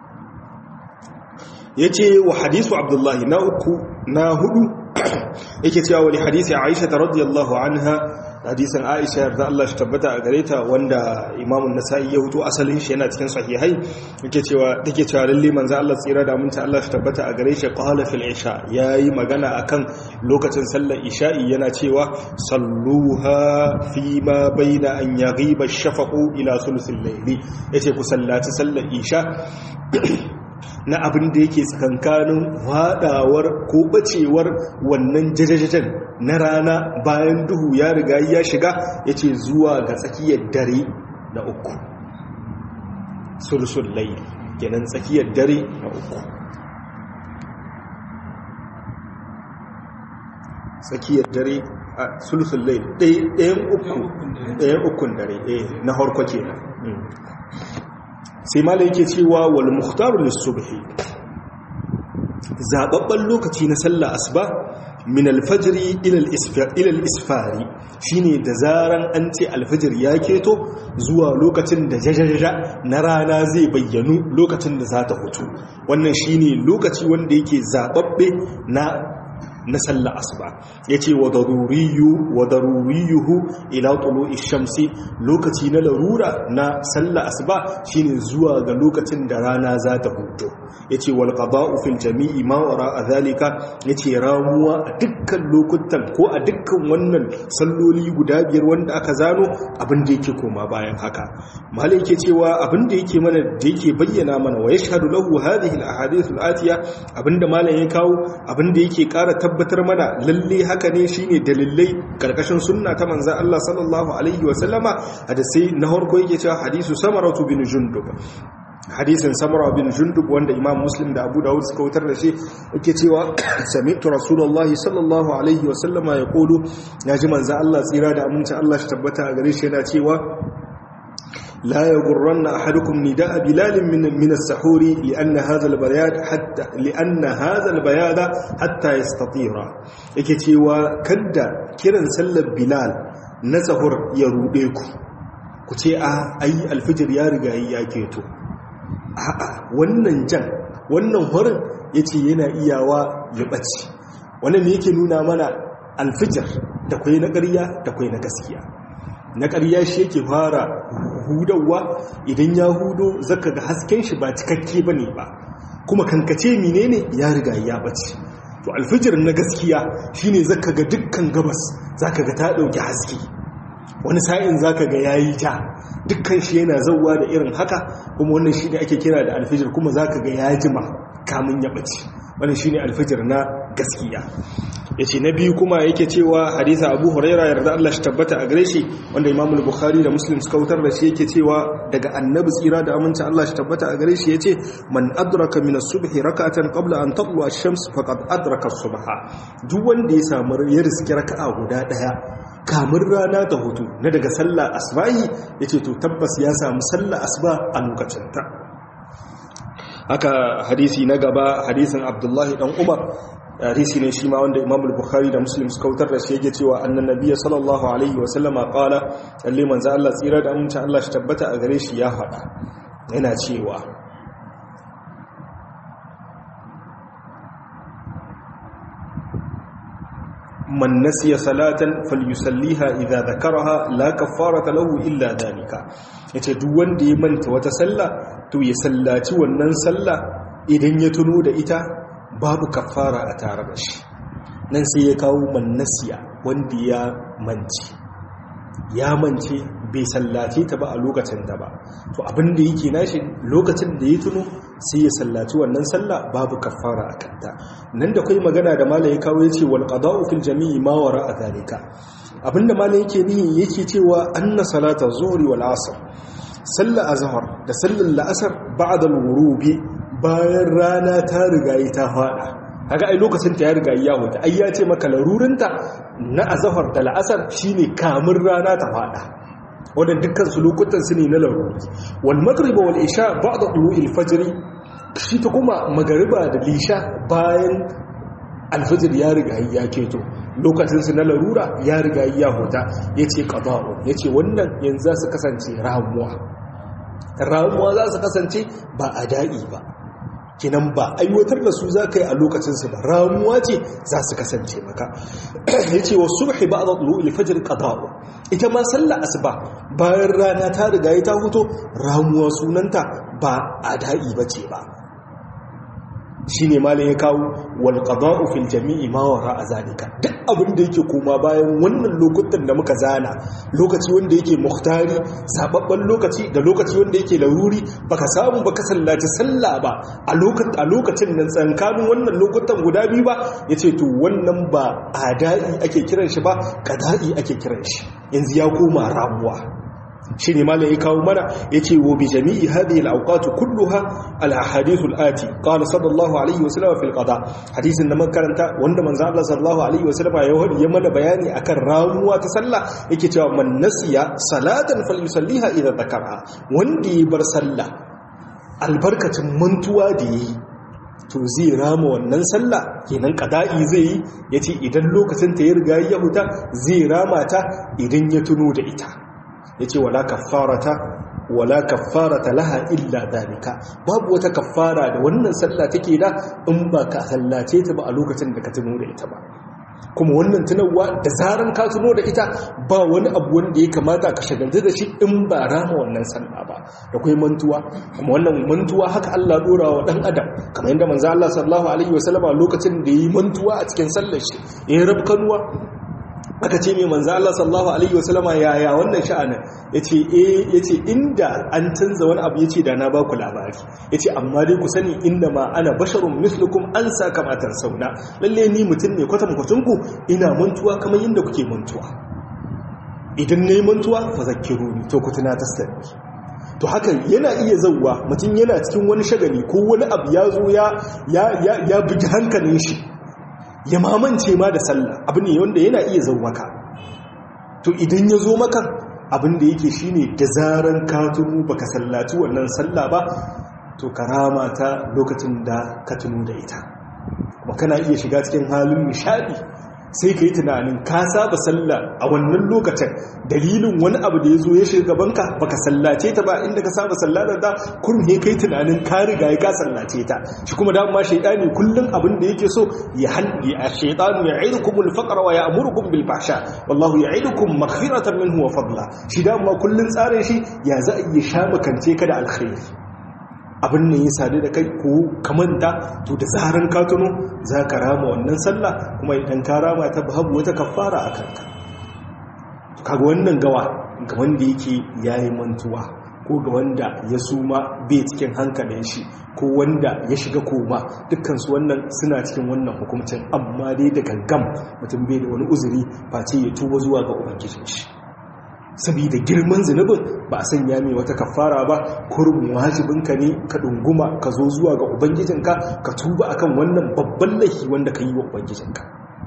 yace wa hadisu abdullahi na uku na hudu yake cewa wani hadisi aisha radiyallahu anha hadisin aisha yarda Allah shi tabbata a gare ta wanda imamun nasa'i ya hutu asalin shi yana cikin sahihai yake cewa take cewa lalle manzo Allah tsira da mun ta Allah shi tabbata a gare shi qala fil isha yayi magana akan lokacin sallar isha'i yana cewa salluha fi ma baina an yaghiba ash-shafaqu ila thuluthil layli yace ku sallaci sallar isha na abin da yake tsakankanin hadawar ko bacewar wannan jajajajen na rana bayan duhu ya riga ya shiga yace zuwa ga tsakiyar dare na uku sulsul layl kenan tsakiyar dare na uku tsakiyar dare a sulsul layl ɗayan uku ɗayan ukun dare na harko kenan sai mala yake cewa wal muhtaru lis-subhi zababban lokaci na sallah asuba min al-fajri ila al-isfari shine da zaran an ce al-fajr ya keto zuwa lokacin da jajajaja na rana zai bayyanu lokacin da za ta hutu wannan shine lokaci wanda yake zababbe na na sallah asuba yace wa daruriyu wa daruriyuhu ila tulu'i shamsi lokaci na larura na sallah asuba shine zuwa ga lokacin da rana za ta hudo yace wal qada'u fil jami'i ma wara zalika yace ramuwa a dukkan lokutan ko a dukkan wannan salloli guda biyar wanda aka zano abin da yake koma bayan haka malai yake cewa abin da yake mana da yake bayyana mana wa yashhadu lahu hadhihi al ahadith al atiya abinda malai ya kawo abin da yake ƙara tabbatar mana lalle haka ne shine dalilai karkashin sunna ta manzon Allah sallallahu alaihi wa sallama hadisi na farko yake cewa hadisu samaratu bin jundub hadisin samara bin jundub wanda imam muslim da abu dawud suka wutar da shi yake cewa sami'tu rasulullahi sallallahu alaihi wa sallama yaqulu naji manzon Allah tsira da aminci Allah shi tabbata a gare shi yana cewa لا يغرن أحدكم نداء بلال من من السحور لأن هذا البياد حتى لأن هذا البياد حتى يستطير yake cewa kadda kiran sallar bilal na sahur ya rude ku ku ce a ayi alfijir ya riga ya keto a'a wannan jan wannan horin yace yana iyawa ya bace wannan me yake nuna mana alfijir da kwai na ƙarya da kwai na gaskiya na ƙarya shi yake fara hudawa idan ya hudo zaka ga hasken shi ba cikakke bane ba kuma kankace menene ya riga ya bace to alfijir na gaskiya shine zaka ga dukkan gabas zaka ga ta dauki haske wani sa'in zaka ga yayi ta dukkan shi yana zawwa da irin haka kuma wannan shine ake kira da alfijir kuma zaka ga ya jima kamun ya bace wannan shine alfijir na gaskiya yace na biyu kuma yake cewa hadisa Abu Huraira yarda Allah shi tabbata a gare shi wanda Imam Bukhari da Muslim suka wutar da shi yake cewa daga Annabi tsira da aminci Allah shi tabbata a gare shi yace man adraka min as-subhi rak'atan qabla an tatlu ash-shams faqad adraka as-subha duk wanda ya samu ya riski raka'a guda daya kamun rana ta hutu na daga sallah asbahi yace to tabbas ya samu sallah asba a lokacin ta haka hadisi na gaba hadisin Abdullahi dan Umar hadisi ne shi ma wanda Imam al-Bukhari da Muslim suka wutar da shi yake cewa annan nabiyyi sallallahu alaihi wa sallama qala lalle manzo Allah tsira da amincin Allah shi tabbata a gare shi ya faɗa yana cewa man nasiya salatan falyusalliha idza dhakaraha la kaffarata lahu illa dhalika yace duk wanda ya manta wata sallah to ya sallaci wannan sallah idan ya tuno da ita babu kafara a tare da shi nan sai ya kawo mannasiya wanda ya mance ya mance bai sallace ta ba a lokacin da ba to abin da yake nashi lokacin da ya tuno sai ya sallaci wannan sallah babu kafara a kanta nan da kai magana da malam ya kawo yace wal qada'u fil jami'i ma wara a zalika abinda malam yake nihi yake cewa anna salata zuhri wal asr sallar azhar da sallar la'asar ba'da al-ghurubi bayan rana ta rigayi ta fada haka ai lokacin ta ya rigayi ya huta ai ya ce maka larurinta na azahar da la'asar shine kamun rana ta fada wannan dukkan su lokutan su ne na laruri wal magriba wal isha ba'da tulu'il fajr shi ta kuma magariba da lisha bayan alfajir ya rigayi ya keto lokacin su na larura ya rigayi ya huta yace qada'u yace wannan yanzu za su kasance ramuwa ramuwa za su kasance ba a da'i ba kinan ba aiwatar da su za ka yi a lokacinsu ba ramuwa ce za su kasance maka ya ce wa subhi ba a zaɗulu ilfajir ƙadawo ita ma sallah asuba bayan rana ta riga ta huto ramuwa sunanta ba a da'i ba ce ba shine malam ya kawo wal qada'u fil jami'i ma wara zalika duk abin da yake koma bayan wannan lokutan da muka zana lokaci wanda yake muhtari sababban lokaci da lokaci wanda yake laruri baka samu baka sallaci sallah ba a lokacin a lokacin nan tsankanin wannan lokutan guda biyu ba yace to wannan ba adai ake kiran shi ba qada'i ake kiran shi yanzu ya koma ramuwa shi ne malai ya kawo mana ya ce wa bi jami'i hadhihi al-awqat kulluha al-ahadith al-ati qala sallallahu alaihi wa sallam fil qada hadisin da mun karanta wanda manzo Allah sallallahu alaihi wa sallam ya wadi ya mana bayani akan ramuwa ta sallah yake cewa man nasiya salatan falyusalliha idza dhakara wanda ya bar sallah albarkacin mantuwa da yi to zai rama wannan sallah kenan qada'i zai yi yace idan lokacin ta ya riga ya huta zai rama ta idan ya tuno da ita yace wala kaffarata wala kaffarata laha illa dalika babu wata kaffara da wannan sallah take da in ba ka sallace ta ba a lokacin da ka tuno da ita ba kuma wannan tunawa da zaran ka tuno da ita ba wani abu wanda ya kamata ka shagaltu da shi in ba rama wannan sallah ba da kai mantuwa kuma wannan mantuwa haka Allah dora wa dan adam kamar yadda manzo Allah sallallahu alaihi wasallama lokacin da yi mantuwa a cikin sallar shi ya rabkanuwa aka ce mai manzo Allah sallallahu alaihi wasallama yaya wannan sha'anin yace eh yace inda an canza wani abu yace da na ba ku labari yace amma dai ku sani inda ma ana basharun mislukum an saka matar sauna lalle ni mutum ne kwatan kwatan ku ina mantuwa kamar yadda kuke mantuwa idan nayi mantuwa fa zakkiruni to ku tuna tasdani to haka yana iya zauwa mutum yana cikin wani shagali ko wani abu ya zo ya ya ya bugi hankalin shi ya mamance ma da sallah abu ne wanda yana iya zo maka to idan ya zo maka abin da yake shine da zaran ka tunu baka sallaci wannan sallah ba to karama ta lokacin da ka tunu da ita kuma kana iya shiga cikin halin nishadi sai ka yi tunanin ka saba sallah a wannan lokacin dalilin wani abu da ya zo ya shiga gabanka baka sallace ta ba inda ka saba sallatar da kurme kai tunanin ka riga ya ka sallace ta shi kuma da ma shaidani kullum abin da yake so ya halli a shaidanu ya aidukum al-faqra wa ya'murukum bil fahsha wallahu ya'idukum maghfiratan minhu wa fadla shi da ma kullun tsarin shi ya za a iya sha makance ka da alkhairi abin ne ya sadu da kai ko kamanta to da zaran ka tuno za ka rama wannan sallah kuma idan ka rama ta babu wata kafara a kanka kaga wannan gawa ga wanda yake yayi mantuwa ko ga wanda ya suma bai cikin hankalin shi ko wanda ya shiga koma dukkansu wannan suna cikin wannan hukuncin amma dai da gangam mutum bai da wani uzuri face ya tuba zuwa ga ubangijin shi saboda girman zunubin ba a sanya mai wata kafara ba kurbin wajibinka ne ka ɗunguma ka zo zuwa ga ubangijinka ka tuba akan wannan babban laifi wanda ka yi wa ubangijinka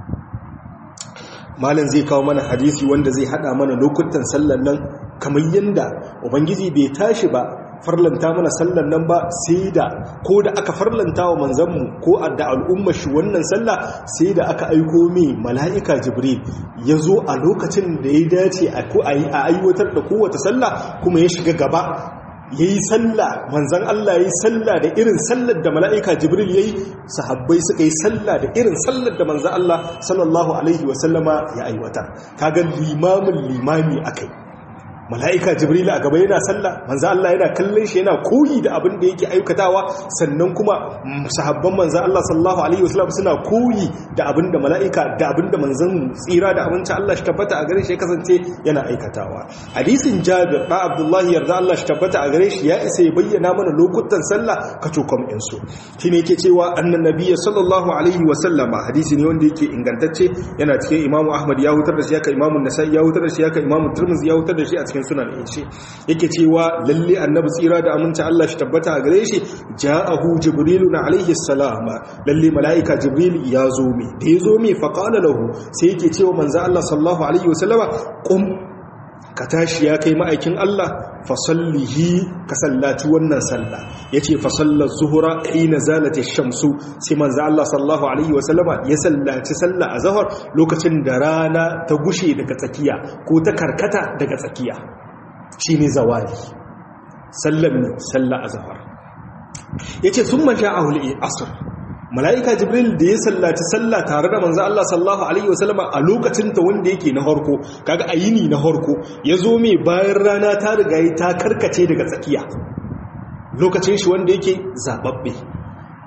malam zai kawo mana hadisi wanda zai hada mana lokutan sallan nan kamar yadda ubangiji bai tashi ba farlanta mana sallan nan ba sai da ko da aka farlanta wa manzanmu ko da al'ummar shi wannan sallah sai da aka aiko mai mala'ika jibril ya zo a lokacin da ya dace a aiwatar da kowace sallah kuma ya shiga gaba ya yi sallah manzan Allah ya yi sallah da irin sallar da mala'ika jibril ya yi sahabbai suka yi sallah da irin sallar da manzan Allah sallallahu alaihi wasallama ya aiwatar kaga limamin limami akai mala'ika jibril a gaba yana sallah manzo Allah yana kallon shi yana koyi da abin da yake aikatawa sannan kuma sahabban manzo Allah sallallahu alaihi wasallam suna koyi da abin da mala'ika da abin da manzon tsira da abinci Allah shi tabbata a gare shi ya kasance yana aikatawa hadisin Jabir da Abdullah yarda Allah shi tabbata a gare shi ya isa ya bayyana mana lokutan sallah ka cokom din su shine yake cewa annan nabiyyi sallallahu alaihi wasallama hadisi ne wanda yake ingantacce yana cikin Imam Ahmad ya hutar da shi haka Imam Nasa'i ya hutar da shi haka Imam Tirmidhi ya hutar da shi a cikin cikin sunan shi yake cewa lalle annabi tsira da aminci Allah shi tabbata a gare shi ja'ahu jibrilu na alaihi salam lalle malaika jibril ya zo mi da ya zo mi fa qala lahu sai yake cewa manzo Allah sallallahu alaihi wasallama qum ka tashi ya kai ma'aikin Allah fa sallihi ka sallaci wannan sallah yace fa sallar zuhra hina zalati shamsu sai manzo Allah sallallahu alaihi wasallama ya sallaci sallah azhar lokacin da rana ta gushe daga tsakiya ko ta karkata daga tsakiya shine zawali sallan sallah azhar yace summa ja'ahu al-asr mala'ika jibril da ya sallaci sallah tare da manzo Allah sallallahu alaihi wasallama a lokacin ta wanda yake na harko kaga ayini na harko yazo mai bayan rana ta riga ta karkace daga tsakiya lokacin shi wanda yake zababbe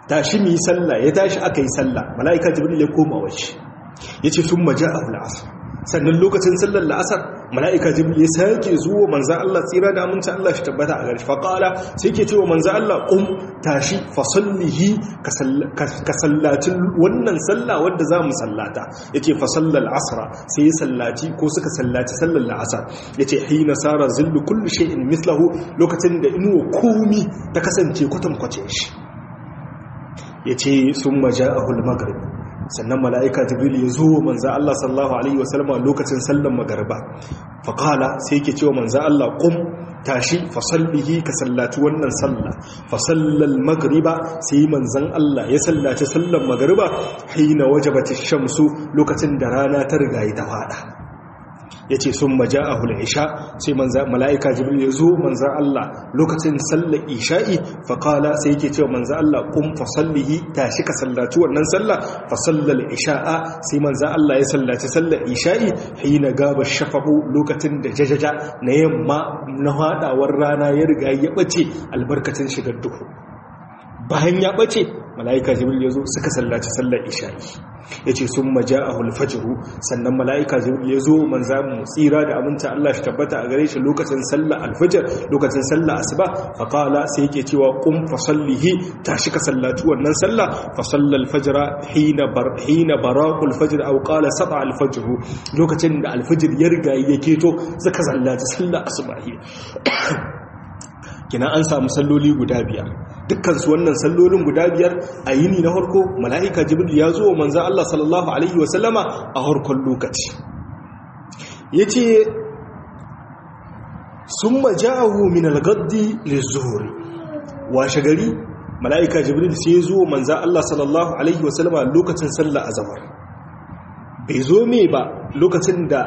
tashi mi sallah ya tashi aka yi sallah mala'ika jibril ya koma waje yace sun maja'a al-asr sannan lokacin sallar la'asar mala'ika jibril ya sake zuwa manzan Allah tsira da aminci Allah shi tabbata a garshi faƙala sai ke cewa manzan Allah ƙun tashi fasallihi ka sallacin wannan sallah wadda za mu sallata ya ce fasallar asara sai ya sallaci ko suka sallaci sallar la'asar ya ce hina sara zillu kullu shay'in mislahu lokacin da inuwa komi ta kasance kwatankwacin shi ya ce sun maja a hulmagar sannan mala'ika jibril ya zo manza Allah sallallahu Alaihi wasallama lokacin sallan magarba faƙala sai ke cewa manza Allah ƙum tashi fasallihi ka sallaci wannan salla fasallal magriba sai manzan Allah ya sallaci sallan magarba haina wajabati shamsu lokacin da rana ta riga ta fada ya ce sun maja a isha sai mala'ika jibril ya zo manzan Allah lokacin sallar isha'i faƙala sai yake cewa manzan Allah kun fasallihi tashi ka sallaci wannan sallah fasallar isha'a sai manzan Allah ya sallaci sallar isha'i hina gaba shafahu lokacin da jajaja na yamma na haɗawar rana ya riga ya ɓace albarkacin shigar duhu bayan ya ɓace mala'ika jibril ya zo suka sallaci sallar isha'i ya ce sun maja a hulfajiru sannan mala'ika jibril ya zo manza mu tsira da aminta Allah shi tabbata a gare shi lokacin sallar alfajar lokacin sallar asuba faƙala sai yake cewa kun fasallihi ta shi ka sallaci wannan sallah fasallar alfajira hina barakul fajir au ƙala saba alfajiru lokacin da alfajir ya riga ya keto suka sallaci sallar asuba kina an samu salloli guda biyar dukkansu wannan sallolin guda biyar a yini na harko mala'ika jibril ya zo wa manzan Allah sallallahu Alaihi wasallama a harkon lokaci ya ce sun maja'ahu min algaddi lizuhuri washe gari mala'ika jibril sai ya zo wa manzan Allah sallallahu Alaihi wasallama lokacin sallah azamar bai zo me ba lokacin da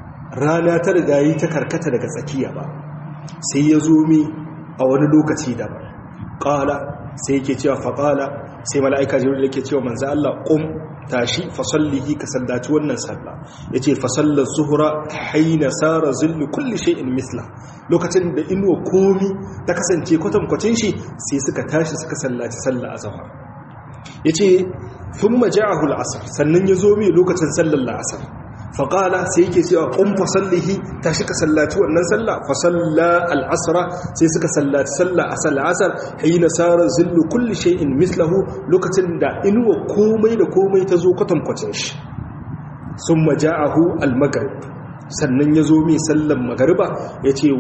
rana ta rigayi ta karkata daga tsakiya ba sai ya zo me a wani lokaci daban ƙala sai yake cewa faƙala sai mala'ika jibril yake cewa manzo Allah qum tashi fasallihi ka sallaci wannan sallah yace fasallar zuhra haina sara zillu kulli shay'in misla lokacin da inuwa komi ta kasance kwatankwacin shi sai suka tashi suka sallaci sallah azhar yace thumma ja'ahu al-asr sannan yazo mai lokacin sallar al-asr faƙala sai yake cewa ƙun fasallihi ta shi ka sallaci wannan sallah fasalla al'asra sai suka sallaci sallah a sal'asar hayi nasarar zillu kulli shay'in mislahu lokacin da inuwa komai da komai ta zo kwatankwacin shi sun maja'ahu al-maghrib sannan ya zo mai sallan magariba ya ce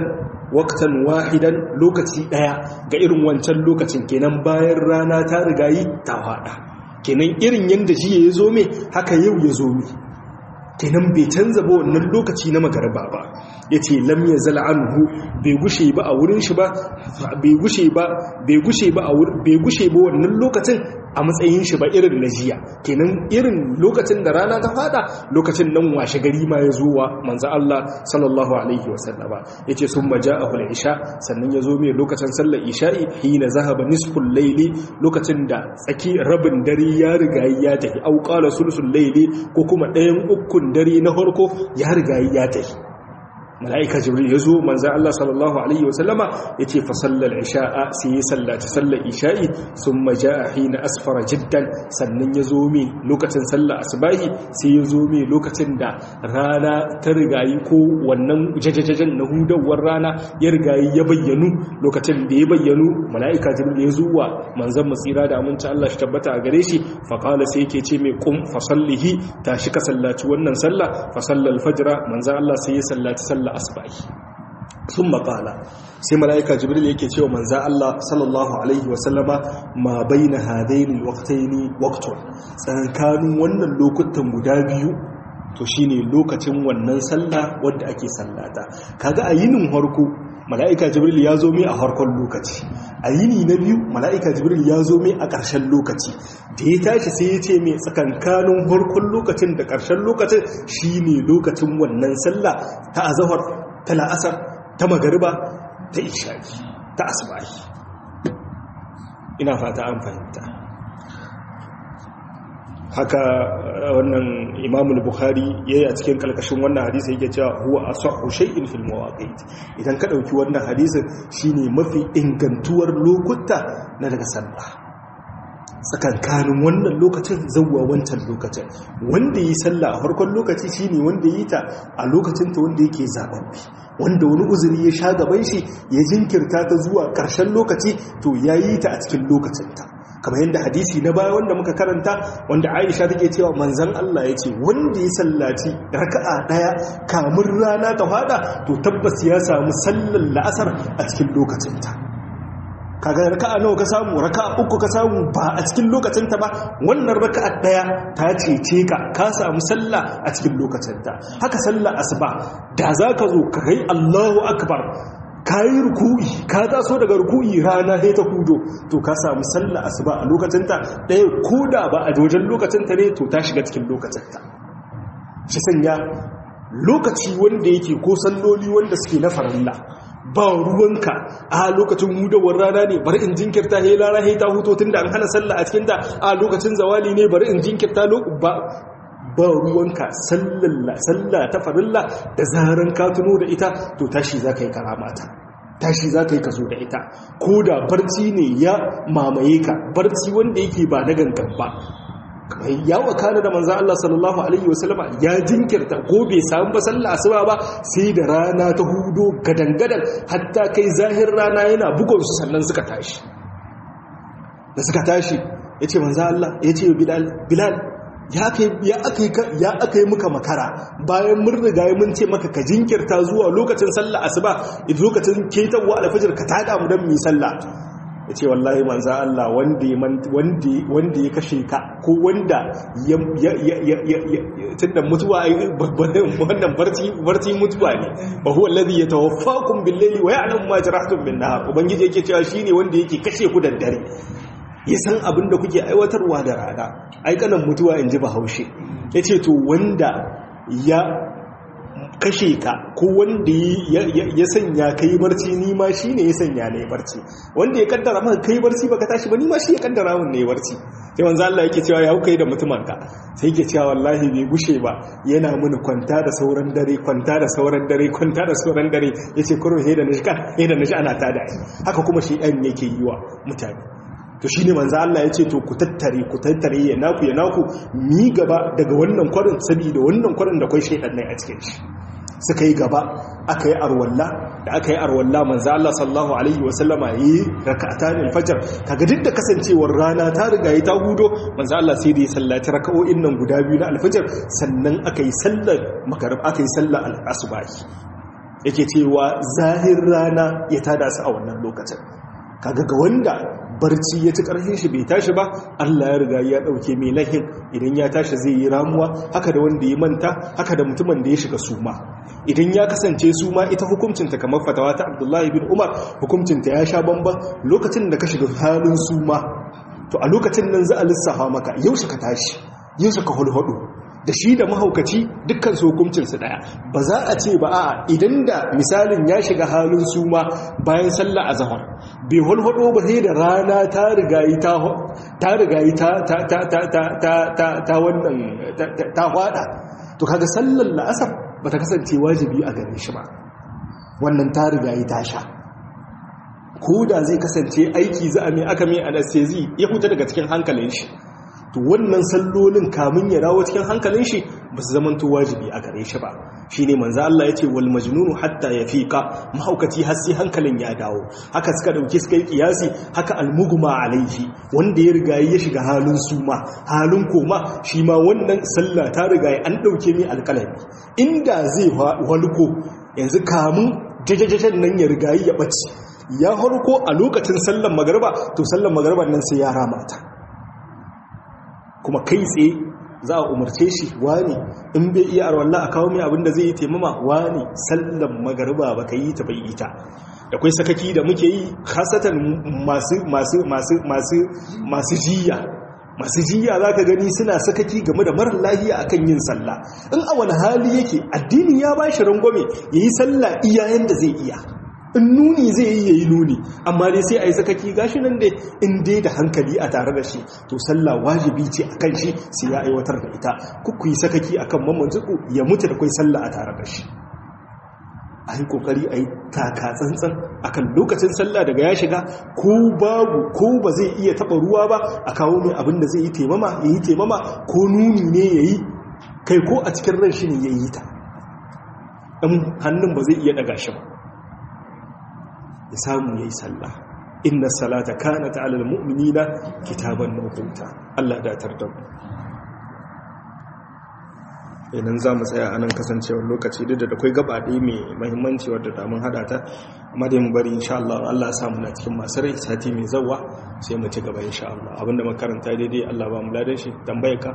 waktan wahidan lokaci ɗaya ga irin wancan lokacin kenan bayan rana ta rigayi ta faɗa kenan irin yadda jiya ya zo mai haka yau ya zo mai kenan bai canza ba wannan lokaci na magarba ba ya ce lam ya zala anhu bai gushe ba a wurin shi ba bai gushe ba bai gushe ba a bai gushe ba wannan lokacin a matsayin shi ba irin na jiya kenan irin lokacin da rana ta fada lokacin nan washe gari ma ya zuwa manzo Allah sallallahu alaihi wasallama yace sun maja'ahu al-isha sannan ya zo mai lokacin sallar isha'i hina zahaba nisful layli lokacin da tsaki rabin dare ya riga ya tafi au qala sulsul layli ko kuma ɗayan ukun dare na farko ya riga ya tafi mala'ika jibril ya zo manzan Allah sallallahu Alaihi wasallama ya ce fasallar isha'a sai ya sallaci sallar isha'i sun maja a hina asfara jiddan sannan ya zo mai lokacin sallar asibahi sai ya zo mai lokacin da rana ta rigayi ko wannan jajajajen na hudawar rana ya rigayi ya bayyanu lokacin da ya bayyanu mala'ika jibril ya zuwa manzan masira da aminci Allah shi tabbata a gare shi faƙala sai yake ce mai kum fasallihi tashi ka sallaci wannan sallah fasallar fajira manzan Allah sai ya sallaci sallah sallar asbahi sun makala sai mala'ika jibril yake cewa manza Allah sallallahu alaihi wasallama ma baina hadaini waqtaini waqtun tsankanin wannan lokutan guda biyu to shine lokacin wannan sallah wanda ake sallata kaga a yinin harko mala'ika jibril ya zo mai a harkon lokaci a yini na biyu mala'ika jibril ya zo mai a ƙarshen lokaci da ya tashi sai ya ce mai tsakankanin harkon lokacin da ƙarshen lokacin shi ne lokacin wannan sallah ta azahar ta la'asar ta magariba ta ishaki ta asibahi ina fata an fahimta haka wannan imamul bukhari yayi a cikin kalkashin wannan hadisi yake cewa huwa asahhu shay'in fil mawaqit idan ka dauki wannan hadisin shine mafi ingantuwar lokuta na daga sallah tsakankanin wannan lokacin zauwa wancan lokacin wanda yi sallah a farkon lokaci shine wanda yi ta a lokacin ta wanda yake zababbi wanda wani uzuri ya sha gaban shi ya jinkirta ta zuwa ƙarshen lokaci to ya yi ta a cikin lokacinta kamar yadda hadisi na baya wanda muka karanta wanda aisha take cewa manzan Allah ya ce wanda ya sallaci raka'a daya kamun rana ta fada to tabbas ya samu sallar la'asar a cikin lokacinta kaga raka'a nawa ka samu raka'a uku ka samu ba a cikin lokacinta ba wannan raka'a daya ta cece ka ka samu sallah a cikin lokacinta haka sallar asuba da zaka zo ka kai Allahu akbar ka yi ruku'i ka taso daga ruku'i rana sai ta hudo to ka samu sallah asuba a lokacinta ɗaya ko da ba a wajen lokacinta ne to ta shiga cikin lokacinta shi sanya lokaci wanda yake ko salloli wanda suke na farilla ba ruwanka a lokacin hudawar rana ne bari in jinkirta he rana he ta huto tunda an hana sallah a cikin ta a lokacin zawali ne bari in jinkirta ba ba ruwanka sallah ta farilla da zaran ka tuno da ita to tashi za ka yi karamata tashi za ka yi kaso da ita ko da barci ne ya mamaye ka barci wanda yake ba na gangan ba kamar ya wakana da manzan Allah sallallahu Alaihi wasallama ya jinkirta ko bai samu ba sallah asuba ba sai da rana ta hudo gadangadan hatta kai zahir rana yana bugonsu sannan suka tashi da suka tashi ya ce manzan Allah ya ce bilal ya aka yi muka makara bayan mun riga mun ce maka ka jinkirta zuwa lokacin sallah asuba lokacin ketarwa alfajir ka tada mu don mu sallah ya ce wallahi manza Allah wanda ya kashe ka ko wanda ya tunda mutuwa wannan barci mutuwa ne ba huwa alladhi yatawaffakum bil-layli wa ya'lamu ma jarahtum bin-nahar ubangiji yake cewa shine wanda yake kashe ku da dare ya san abin da kuke aiwatarwa da rana aikanan mutuwa in ji bahaushe ya ce to wanda ya kashe ka ko wanda ya sanya ka yi barci nima shi ne ya sanya na yi barci wanda ya kaddara maka ka yi barci baka tashi ba nima shi ya kaddara mun na yi barci sai wanzu Allah yake cewa ya kuka yi da mutumanka sai yake cewa wallahi bai gushe ba yana mini kwanta da sauran dare kwanta da sauran dare kwanta da sauran dare ya ce kurun he da na shi ana tada haka kuma shi ɗan yake yi wa mutane to shine manzo Allah ya ce to ku tattare ku tattare ya naku ya naku mi gaba daga wannan kwarin saboda wannan kwarin da kai shaydan ne a cikin shi suka yi gaba aka yi arwalla da aka yi arwalla manzo Allah sallallahu alaihi wa sallama yi rak'atan al-fajr kaga duk da kasancewar rana ta riga ta hudo manzo Allah sai da ya sallaci raka'o'in nan guda biyu na al-fajr sannan aka yi sallar maghrib aka yi sallar al-asbahi yake cewa zahir rana ya tada su a wannan lokacin kaga ga wanda barci ya ci ƙarfin shi bai tashi ba Allah ya riga ya ɗauke mai lahin idan ya tashi zai yi ramuwa haka da wanda ya manta haka da mutumin da ya shiga suma idan ya kasance suma ita hukuncinta kamar fatawa ta Abdullahi bin Umar hukuncinta ya sha bamban lokacin da ka shiga halin suma to a lokacin nan za a lissafa maka yaushe ka tashi yaushe ka hulhudu da shi da mahaukaci dukkan su hukuncinsu daya ba za a ce ba a idan da misalin ya shiga halin suma bayan sallah azhar bai hulhudo ba sai da rana ta rigayi ta ta rigayi ta ta ta ta ta ta ta wannan ta hwada to kaga sallar la'asar ba ta kasance wajibi a gare shi ba wannan ta rigayi ta sha ko da zai kasance aiki za a mai aka mai anesthesi ya huta daga cikin hankalin shi to wannan sallolin kamun ya dawo cikin hankalin shi ba su zama to wajibi a gare shi ba shine manzo Allah yace wal majnunu hatta yafiqa mahaukaci har sai hankalin ya dawo haka suka dauki suka yi kiyasi haka almugma alaihi wanda ya riga ya shiga halin suma halin koma shi ma wannan sallah ta riga an dauke mai alkalami inda zai walko yanzu kamun jajajajen nan ya riga ya bace ya harko a lokacin sallan magarba to sallan magarban nan sai ya rama ta kuma kai tsaye za a umarce shi wani in bai iya arwallah a kawo mai abin da zai yi taimama wani sallan magariba ba ka yi ta bai ita da kwai sakaki da muke yi khasatan masu masu masu masu masu jiya masu jiya za ka gani suna sakaki game da marar lahiya akan yin sallah in a wani hali yake addini ya ba shi rangwame ya yi sallah iyayen da zai iya in nuni zai yi yayi nuni amma dai sai a yi sakaki gashi nan dai in dai da hankali a tare da shi to sallah wajibi ce akan shi sai ya aiwatar da ita kuku yi sakaki akan mamman zuku ya mutu da kai sallah a tare da shi a yi kokari a yi taka tsantsan akan lokacin sallah daga ya shiga ko babu ko ba zai iya taba ruwa ba a kawo mai abin da zai yi taimama ya yi taimama ko nuni ne ya yi kai ko a cikin ran shi ne ya yi ta ɗan hannun ba zai iya ɗaga shi ba ya samu ya yi sallah inna salata kana ta alal mu'minina kitaban mawquta Allah da tarda idan za mu tsaya anan kasancewar lokaci duk da akwai gaba ɗaya mai mahimmanci wadda da mun haɗa ta amma dai mu bari insha Allah Allah ya samu na cikin masu rai sati mai zawa sai mu ci gaba insha Allah abinda makaranta daidai Allah ba mu ladan shi tambaye ka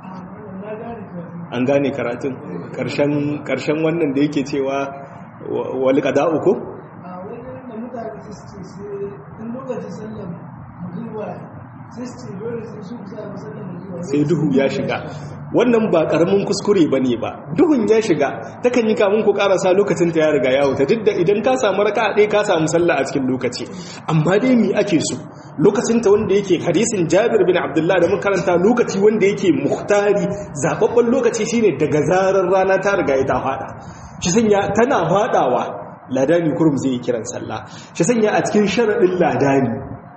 an gane karatun karshen karshen wannan da yake cewa wal qada'u ko a wani da mutane su ce sai in lokacin sallar magriba sai su ce dole sai su kusa da sallar magriba sai duhu ya shiga wannan ba karamin kuskure ba ne ba duhun ya shiga takan yi kamun ku karasa lokacin ta ya riga ya wuta duk da idan ka samu raka ɗaya ka samu sallah a cikin lokaci amma dai mi ake so lokacin ta wanda yake hadisin jabir bin abdullah da makaranta lokaci wanda yake muhtari zababben lokaci shine daga zarar rana ta riga ya ta fada shi sanya tana fadawa ladani kurum zai yi kiran sallah shi sanya a cikin sharaɗin ladani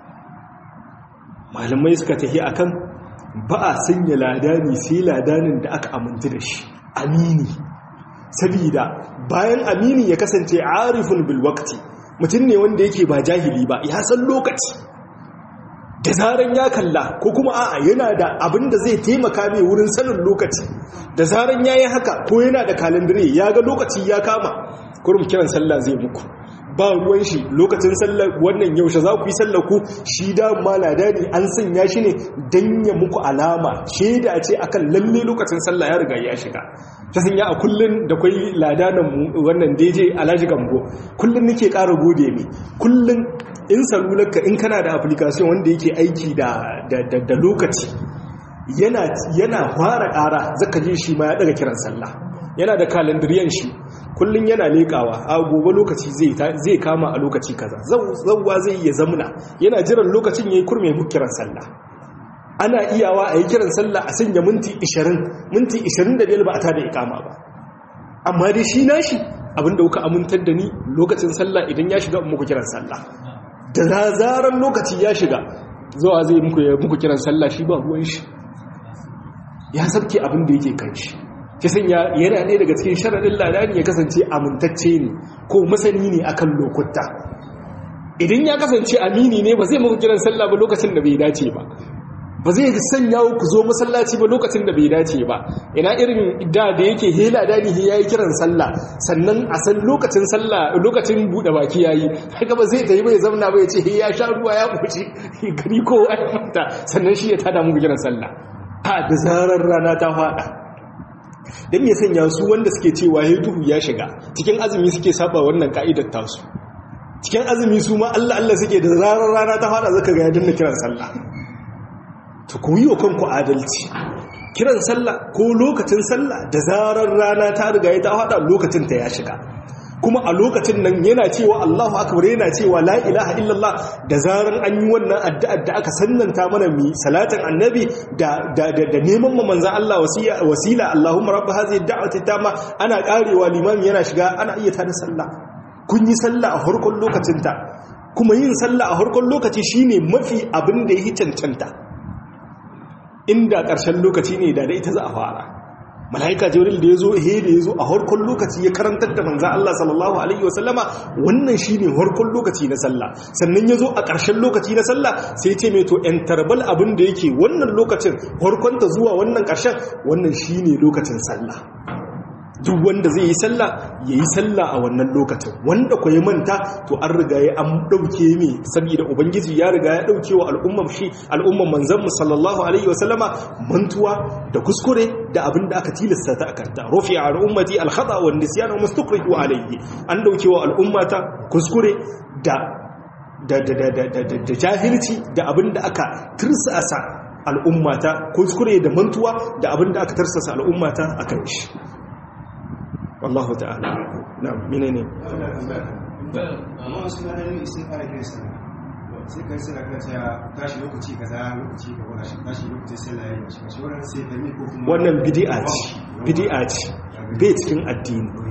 malamai suka tafi akan ba a sanya ladani sai ladanin da aka amintu da shi amini sabida bayan amini ya kasance arifun bil waqti mutum ne wanda yake ba jahili ba ya san lokaci da zaran ya kalla ko kuma a'a yana da abin da zai taimaka mai wurin sanin lokaci da zaran ya yi haka ko yana da kalandare ya ga lokaci ya kama kurum kiran sallah zai muku ba ruwan shi lokacin sallar wannan yaushe za ku yi sallar ku shi da malada ne an sanya shi ne don ya muku alama shaida ce akan lalle lokacin sallah ya riga ya shiga ta sanya a kullun da kwai ladanan wannan deje alhaji gambo kullun nake ƙara gode mai kullun in salularka in kana da application wanda yake aiki da lokaci yana fara ƙara zaka je shi ma ya daga kiran sallah yana da kalandiriyan shi kullum yana leƙawa a gobe lokaci zai kama a lokaci kaza zauwa zai iya zamuna yana jiran lokacin ya yi kurme mu kiran sallah ana iyawa a yi kiran sallah a sanya minti 20 minti 25 ba a tada ikama ba amma dai shi nashi abinda kuka amintar da ni lokacin sallah idan ya shiga muku kiran sallah da zaran lokaci ya shiga zuwa zai muku kiran sallah shi ba ruwan shi ya sabke abin da yake kan shi ta sanya yana ɗaya daga cikin sharaɗin ladani ya kasance amintacce ne ko masani ne akan lokuta idan ya kasance amini ne ba zai muku kiran sallah ba lokacin da bai dace ba ba zai sanya ku zo masallaci ba lokacin da bai dace ba ina irin da da yake hela dani ya yi kiran sallah sannan a san lokacin sallah lokacin buɗe baki ya yi haka ba zai ta yi bai zamna ba ya ce ya sha ruwa ya kuci gari ko mata sannan shi ya tada muku kiran sallah ha da zarar rana ta faɗa don ya sanya su wanda suke cewa ya duhu ya shiga cikin azumi suke saba wannan ka'idar tasu cikin azumi su ma Allah Allah suke da zarar rana ta fada zaka ga ya dinna kiran sallah to ku yi wa kanku adalci kiran sallah ko lokacin sallah da zarar rana ta riga ya ta fada lokacin ta ya shiga kuma a lokacin nan yana cewa Allahu akbar yana cewa la ilaha illallah da zaran an yi wannan addu'ar da aka sannanta mana mi salatin annabi da da da neman mu manzon Allah wasiya wasila Allahumma rabb hadhihi da'wati tama ana karewa limami yana shiga ana iya tada sallah kun yi sallah a farkon lokacin ta kuma yin sallah a farkon lokaci shine mafi abin da yake cancanta inda ƙarshen lokaci ne da da ita za a fara mala'ika jibril da ya zo he da ya zo a harkon lokaci ya karantar da manzan Allah sallallahu alaihi wasallama wannan shi ne harkon lokaci na sallah sannan ya zo a ƙarshen lokaci na sallah sai ce mai to ‘yan tarbal abin da yake wannan lokacin harkonta zuwa wannan ƙarshen wannan shi ne lokacin sallah duk wanda zai yi sallah ya yi sallah a wannan lokacin wanda ku yi manta to an riga ya an ɗauke mai saboda ubangiji ya riga ya ɗauke wa al'ummar shi al'ummar manzanmu sallallahu alaihi wasallama mantuwa da kuskure da abin da aka tilasta ta akanta rufi a al'ummati alhada wa nisyan wa mustakrihu alayhi an ɗauke wa al'ummata kuskure da da da da da da jahilci da abin da aka tirsasa al'ummata kuskure da mantuwa da abin da aka tirsasa al'ummata akan shi wallahu ta'ala na menene amma wasu na ɗan sun fara kai sana sai kai suna kan cewa tashi lokaci kaza lokaci ka wani shi tashi lokaci sai laye shi shi wannan sai da ni ko kuma wannan bid'a ce bid'a ce bai cikin addini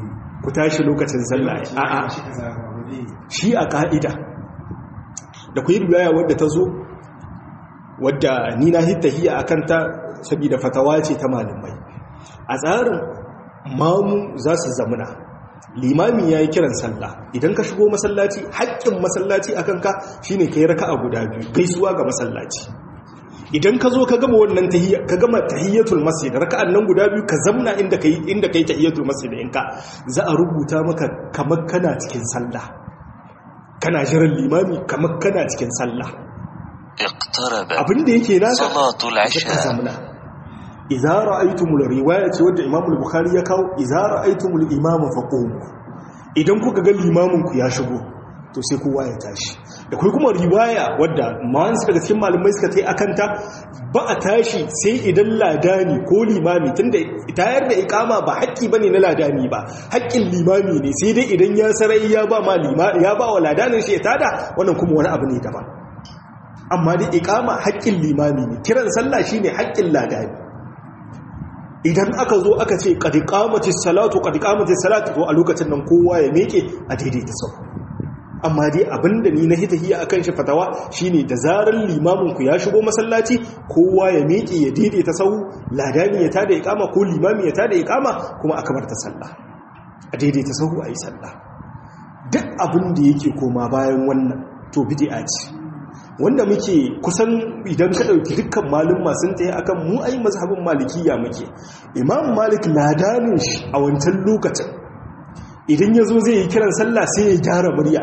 ku tashi lokacin sallah a'a shi a ka'ida da ku yi riwaya wadda ta zo wadda ni na hittahiya a kanta saboda fatawa ce ta malamai a tsarin mamu za su zamuna limami ya yi kiran sallah idan ka shigo masallaci haƙƙin masallaci a kanka shine ka yi raka a guda biyu gaisuwa ga masallaci idan ka zo ka gama wannan tahiyya ka gama tahiyyatul masjid raka'an nan guda biyu ka zamna inda kai inda kai tahiyyatul masjid ɗinka za a rubuta maka kamar kana cikin sallah kana jiran limami kamar kana cikin sallah اقتربت abinda yake naka صلاة ka العشاء zamna idza ra'aytumul riwaya ce wanda Imam al-Bukhari ya kawo idza ra'aytumul imama faqumu idan kuka ga limamin ku ya shigo to sai kowa ya tashi da kai kuma riwaya wadda ma'an daga cikin malamai suka tai akanta ba a tashi sai idan ladani ko limami tunda tayar da ikama ba haƙƙi bane na ladani ba haƙƙin limami ne sai dai idan ya sarai ya ba ma lima ya ba wa ladanin shi ya tada wannan kuma wani abu ne daban amma dai ikama haƙƙin limami ne kiran sallah shine haƙƙin ladani idan aka zo aka ce qad qamatis salatu qad qamatis salatu to a lokacin nan kowa ya meke a daidaita sau amma dai abinda ni na hitahiya akan shi fatawa shine da zarar limamin ku ya shigo masallaci kowa ya meke ya daidaita sau ladani ya tada iqama ko limami ya tada iqama kuma aka bar ta sallah a daidaita sau a yi sallah duk abin da yake koma bayan wannan to bid'a ce wanda muke kusan idan ka ɗauki dukkan malin masu tsaye akan mu ai mazhabin malikiya muke imam malik ladanin shi a wancan lokacin idan ya zo zai yi kiran sallah sai ya gyara murya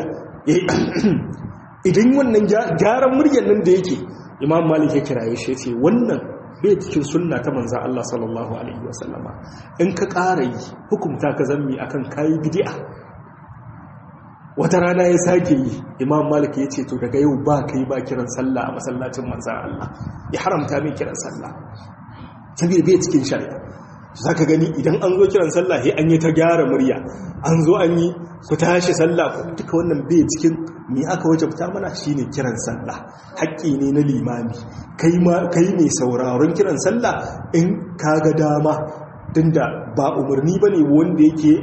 idan wannan gyaran muryar nan da yake imam malik ya kiraye shi ce wannan bai cikin sunna ta manzan Allah sallallahu alaihi wasallama in ka ƙara yi hukumta ka zammi akan kayi bid'a wata rana ya sake yi imam malik ya ce to daga yau ba ka yi ba kiran sallah a masallacin manzan Allah ya haramta min kiran sallah saboda bai cikin shari'a za ka gani idan an zo kiran sallah sai an yi ta gyara murya an zo an yi ku tashi sallah duka wannan bai cikin me aka wajabta mana shine kiran sallah haƙƙi ne na limami kai mai sauraron kiran sallah in ka ga dama tunda ba umarni bane wanda yake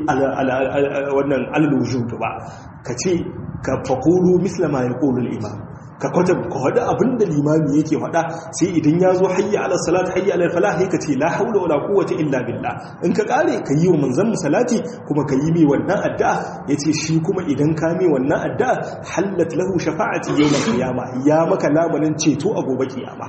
wannan alwujud ba ka ce ka faqulu misla ma yaqulu al-imam ka kwata ka hada abinda limami yake hada sai idan ya zo hayya ala salat hayya ala falah sai ka ce la haula wala quwwata illa billah in ka kare ka yi wa manzon salati kuma ka yi mai wannan addu'a yace shi kuma idan ka mai wannan addu'a hallat lahu shafa'ati yawm al-qiyamah ya maka lamanin ceto a gobe kiyama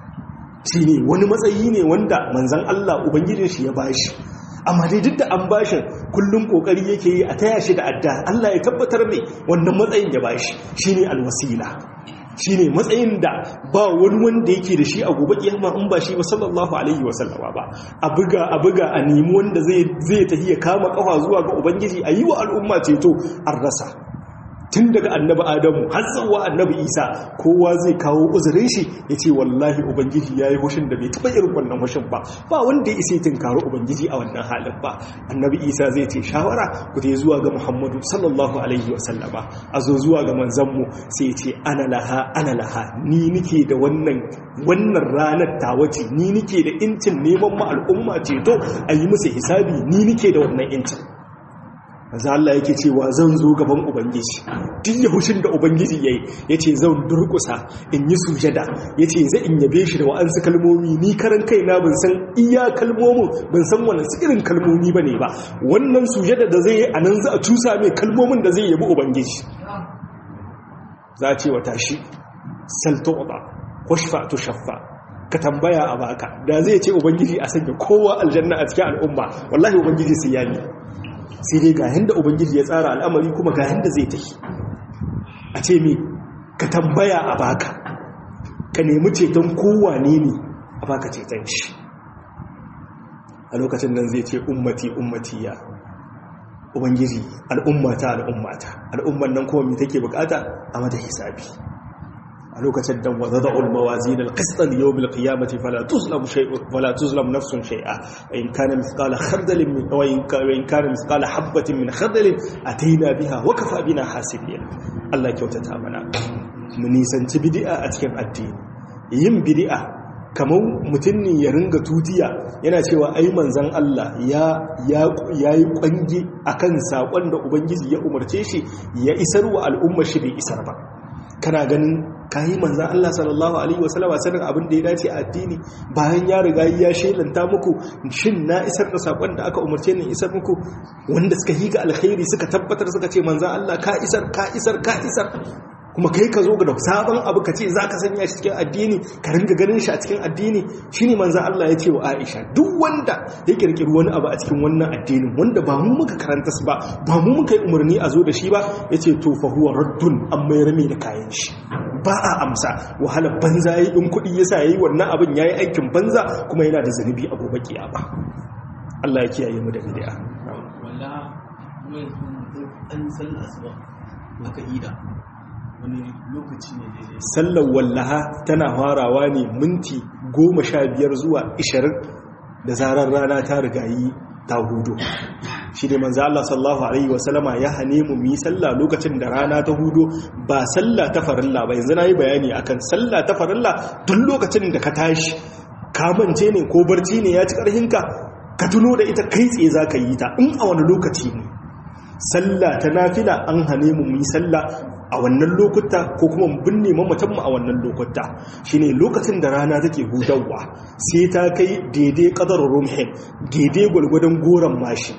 shi ne wani matsayi ne wanda manzan Allah Ubangijin shi ya bashi amma dai duk da an bashin kullum kokari yake yi a taya shi da adda Allah ya tabbatar mai wannan matsayin ya bashi shi ne alwasila shi ne matsayin da ba wani wanda yake da shi a gobe kiyama in ba shi ba sallallahu alaihi wa sallama ba a buga a buga a nemi wanda zai zai tafi ya kama kafa zuwa ga ubangiji a yi wa al'umma ceto an rasa tun daga annabi adamu har zuwa annabi isa kowa zai kawo uzurin shi ya ce wallahi ubangiji ya yi hushin da bai taɓa irin wannan hushin ba ba wanda ya isa tinkaro ubangiji a wannan halin ba annabi isa zai ce shawara ku ta zuwa ga muhammadu sallallahu alaihi wasallama a zo zuwa ga manzanmu sai ya ce ana laha ana laha ni nike da wannan wannan ranar tawace ni nike da incin neman ma al'umma ceto a yi musu hisabi ni nike da wannan incin maza Allah yake cewa zan zo gaban Ubangiji duk yahushin da Ubangiji ya yi ya ce zan durkusa in yi sujada ya ce zai in yabe shi da wa'ansu kalmomi ni karan kaina ban san iya kalmomin ban san wani irin kalmomi ba ne ba wannan sujada da zai yi a nan za a cusa mai kalmomin da zai yabi Ubangiji za a ce wa tashi salto ba kwashfa to shaffa ka tambaya a baka da zai ce Ubangiji a sanya kowa aljanna a cikin al'umma wallahi Ubangiji sai ya yi sai dai ga yanda ubangiji ya tsara al'amari kuma ga yanda zai tafi a ce mi ka tambaya a baka ka nemi ceton kowane ne a baka ceton shi a lokacin nan zai ce ummati ummati ya ubangiji al'ummata al'ummata al'umman nan kuma mai take bukata a mata hisabi a lokacin da wadda ulmawazin alƙistar yau mil kiyamati fala tuzlam nafsun shai'a in kana misqala khardalin min wa in kana misqala habatin min khardalin ataina biha wa kafa bina hasibin Allah kyautata mana mu nisanci bid'a a cikin addini yin bid'a kamar mutum ne ya ringa tutiya yana cewa ai manzan Allah ya yi kwangi akan saƙon da ubangiji ya umarce shi ya isar wa al'ummar shi bai isar ba kana ganin kayi manzan Allah sallallahu alaihi wasallama sanin abin da ya dace a addini bayan ya riga ya shelanta muku shin na isar da saƙon da aka umarce ni isar muku wanda suka yi ga alkhairi suka tabbatar suka ce manzan Allah ka isar ka isar ka isar kuma kai ka zo ga sabon abu ka ce za ka sanya shi cikin addini ka ringa ganin shi a cikin addini shi ne manzan Allah ya ce wa Aisha duk wanda ya kirkiri wani abu a cikin wannan addinin wanda ba mu muka karanta su ba ba mu muka yi umarni a zo da shi ba ya ce to fa huwa raddun an mai rame da kayan shi ba a amsa wahalar banza ya yi in kuɗi ya sa ya yi wannan abin ya yi aikin banza kuma yana da zunubi a gobe kiyama Allah ya kiyaye mu da bid'a wallahi kuma yanzu an sallah asuba aka ida wani lokaci ne daidai sallar wallaha tana farawa ne minti goma sha biyar zuwa ishirin da zarar rana ta rigayi ta hudu shi ne manzo Allah sallallahu alaihi wasallama ya hane mu yi sallah lokacin da rana ta hudu ba sallah ta farilla ba yanzu nayi bayani akan sallah ta farilla duk lokacin da ka tashi ka mance ne ko barci ne ya ci karhinka ka tuno da ita kai tsaye zaka yi ta in a wani lokaci ne sallah ta nafila an hane mu yi sallah a wannan lokuta ko kuma binne mamatanmu a wannan lokuta shine lokacin da rana take hudawa sai ta kai daidai kadar rumhin daidai gwalgwadon goron mashi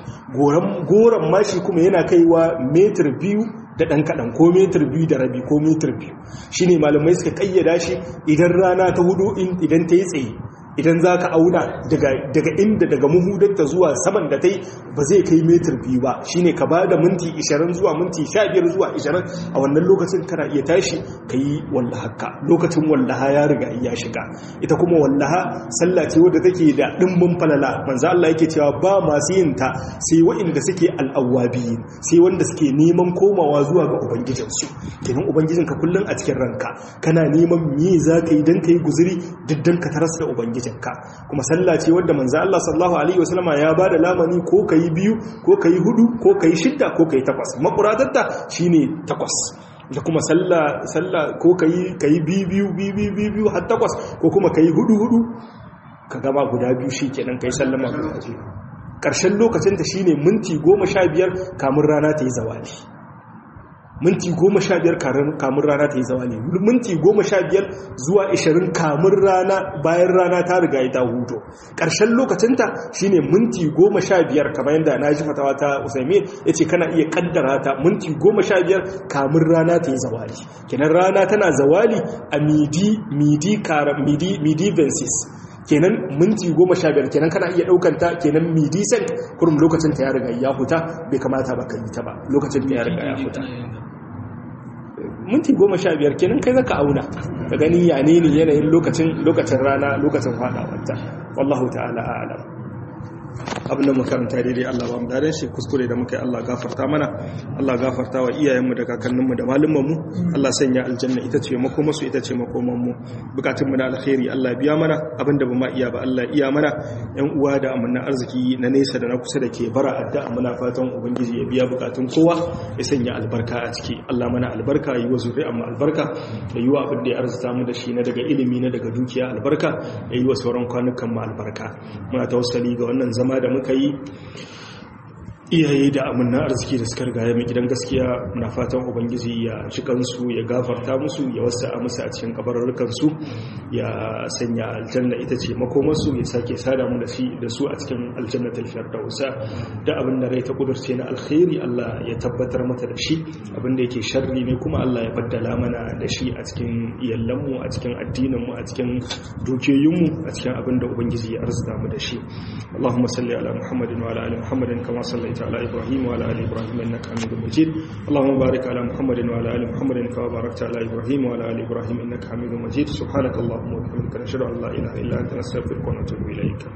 goron mashi kuma yana kaiwa metir biyu da ɗan kaɗan ko metir biyu da rabi ko metir biyu shine malamai suka ƙayyada shi idan rana ta hudu idan ta yi tsaye idan za ka auna daga inda daga muhudarta zuwa saman da ta yi ba zai kai metar biyu ba shine ka ba da minti 20 zuwa minti 15 zuwa 20 a wannan lokacin kana iya tashi ka yi wallahaka lokacin wallaha ya riga ya shiga ita kuma wallaha sallah ce wadda take da ɗimbin falala manzo Allah yake cewa ba masu yin ta sai waɗanda suke al'awabi sai wanda suke neman komawa zuwa ga ubangijinsu kenan ubangijinka kullum a cikin ranka kana neman me za ka yi don ka yi guzuri duk don ka taras da ubangijin ka kuma sallah ce wadda manzo Allah sallallahu alaihi wasallama ya bada lamani ko kai biyu ko kai hudu ko kai shidda ko kai takwas makuratarta shine takwas da kuma sallah sallah ko kai kai biyu biyu biyu biyu har takwas ko kuma kai hudu hudu ka gama guda biyu shikenan kai sallama karshen lokacin ta shine minti 15 kamun rana ta yi zawali minti goma sha biyar kamun rana ta yi zawa ne minti goma sha biyar zuwa ishirin kamun rana bayan rana ta riga ta huto ƙarshen lokacinta shine minti goma sha biyar kamar yadda na ji fatawa ta usaimi ya ce kana iya kaddara ta minti goma sha biyar kamun rana ta yi zawali kenan rana tana zawali a midi midi kara midi midi vensis kenan minti goma sha biyar kenan kana iya ɗaukanta kenan midi cent kurum lokacin ta ya riga ya huta bai kamata ba ka yi ta ba lokacin ta ya riga ya huta minti goma sha biyar kenan kai zaka auna ka gani ya ne ne yanayin lokacin lokacin rana lokacin fadawarta wallahu ta'ala a'lam abin da makaranta daidai Allah ba mu daren shi kuskure da muka yi Allah gafarta mana Allah gafarta wa iyayenmu da kakanninmu da malumanmu Allah sanya aljanna ita ce makomasu ita ce makomanmu bukatunmu na alkhairi Allah biya mana abin da ba ma iya ba Allah iya mana yan uwa da amanna arziki na nesa da na kusa da ke bara addu'a muna fatan ubangiji ya biya bukatun kowa ya sanya albarka a ciki Allah mana albarka yi wa zuri'an mu albarka da yi wa abin da ya arzuta mu da shi na daga ilimi na daga dukiya albarka ya yi wa sauran kwanukan mu albarka muna tawassali ga wannan zama da muka yi iyaye da amanna arziki da suka rigaya mai gidan gaskiya muna fatan ubangiji ya ci kansu ya gafarta musu ya wasa a musu a cikin kabarurrukansu ya sanya aljanna ita ce makomarsu ya sake sada mu da su a cikin aljannatul firdausa da abin da rai ta kudurce na alkhairi Allah ya tabbatar mata da shi abin da yake sharri ne kuma Allah ya baddala mana da shi a cikin iyallanmu a cikin addininmu a cikin dukiyoyinmu a cikin abin da ubangiji ya arzuta mu da shi Allahumma salli ala Muhammadin wa ala ali Muhammadin kama sallaita على إبراهيم وعلى آل إبراهيم إنك حميد مجيد اللهم بارك على محمد وعلى آل محمد كما باركت على إبراهيم وعلى آل إبراهيم إنك حميد مجيد سبحانك اللهم وبحمدك نشهد أن لا إله إلا أنت نستغفرك ونتوب إليك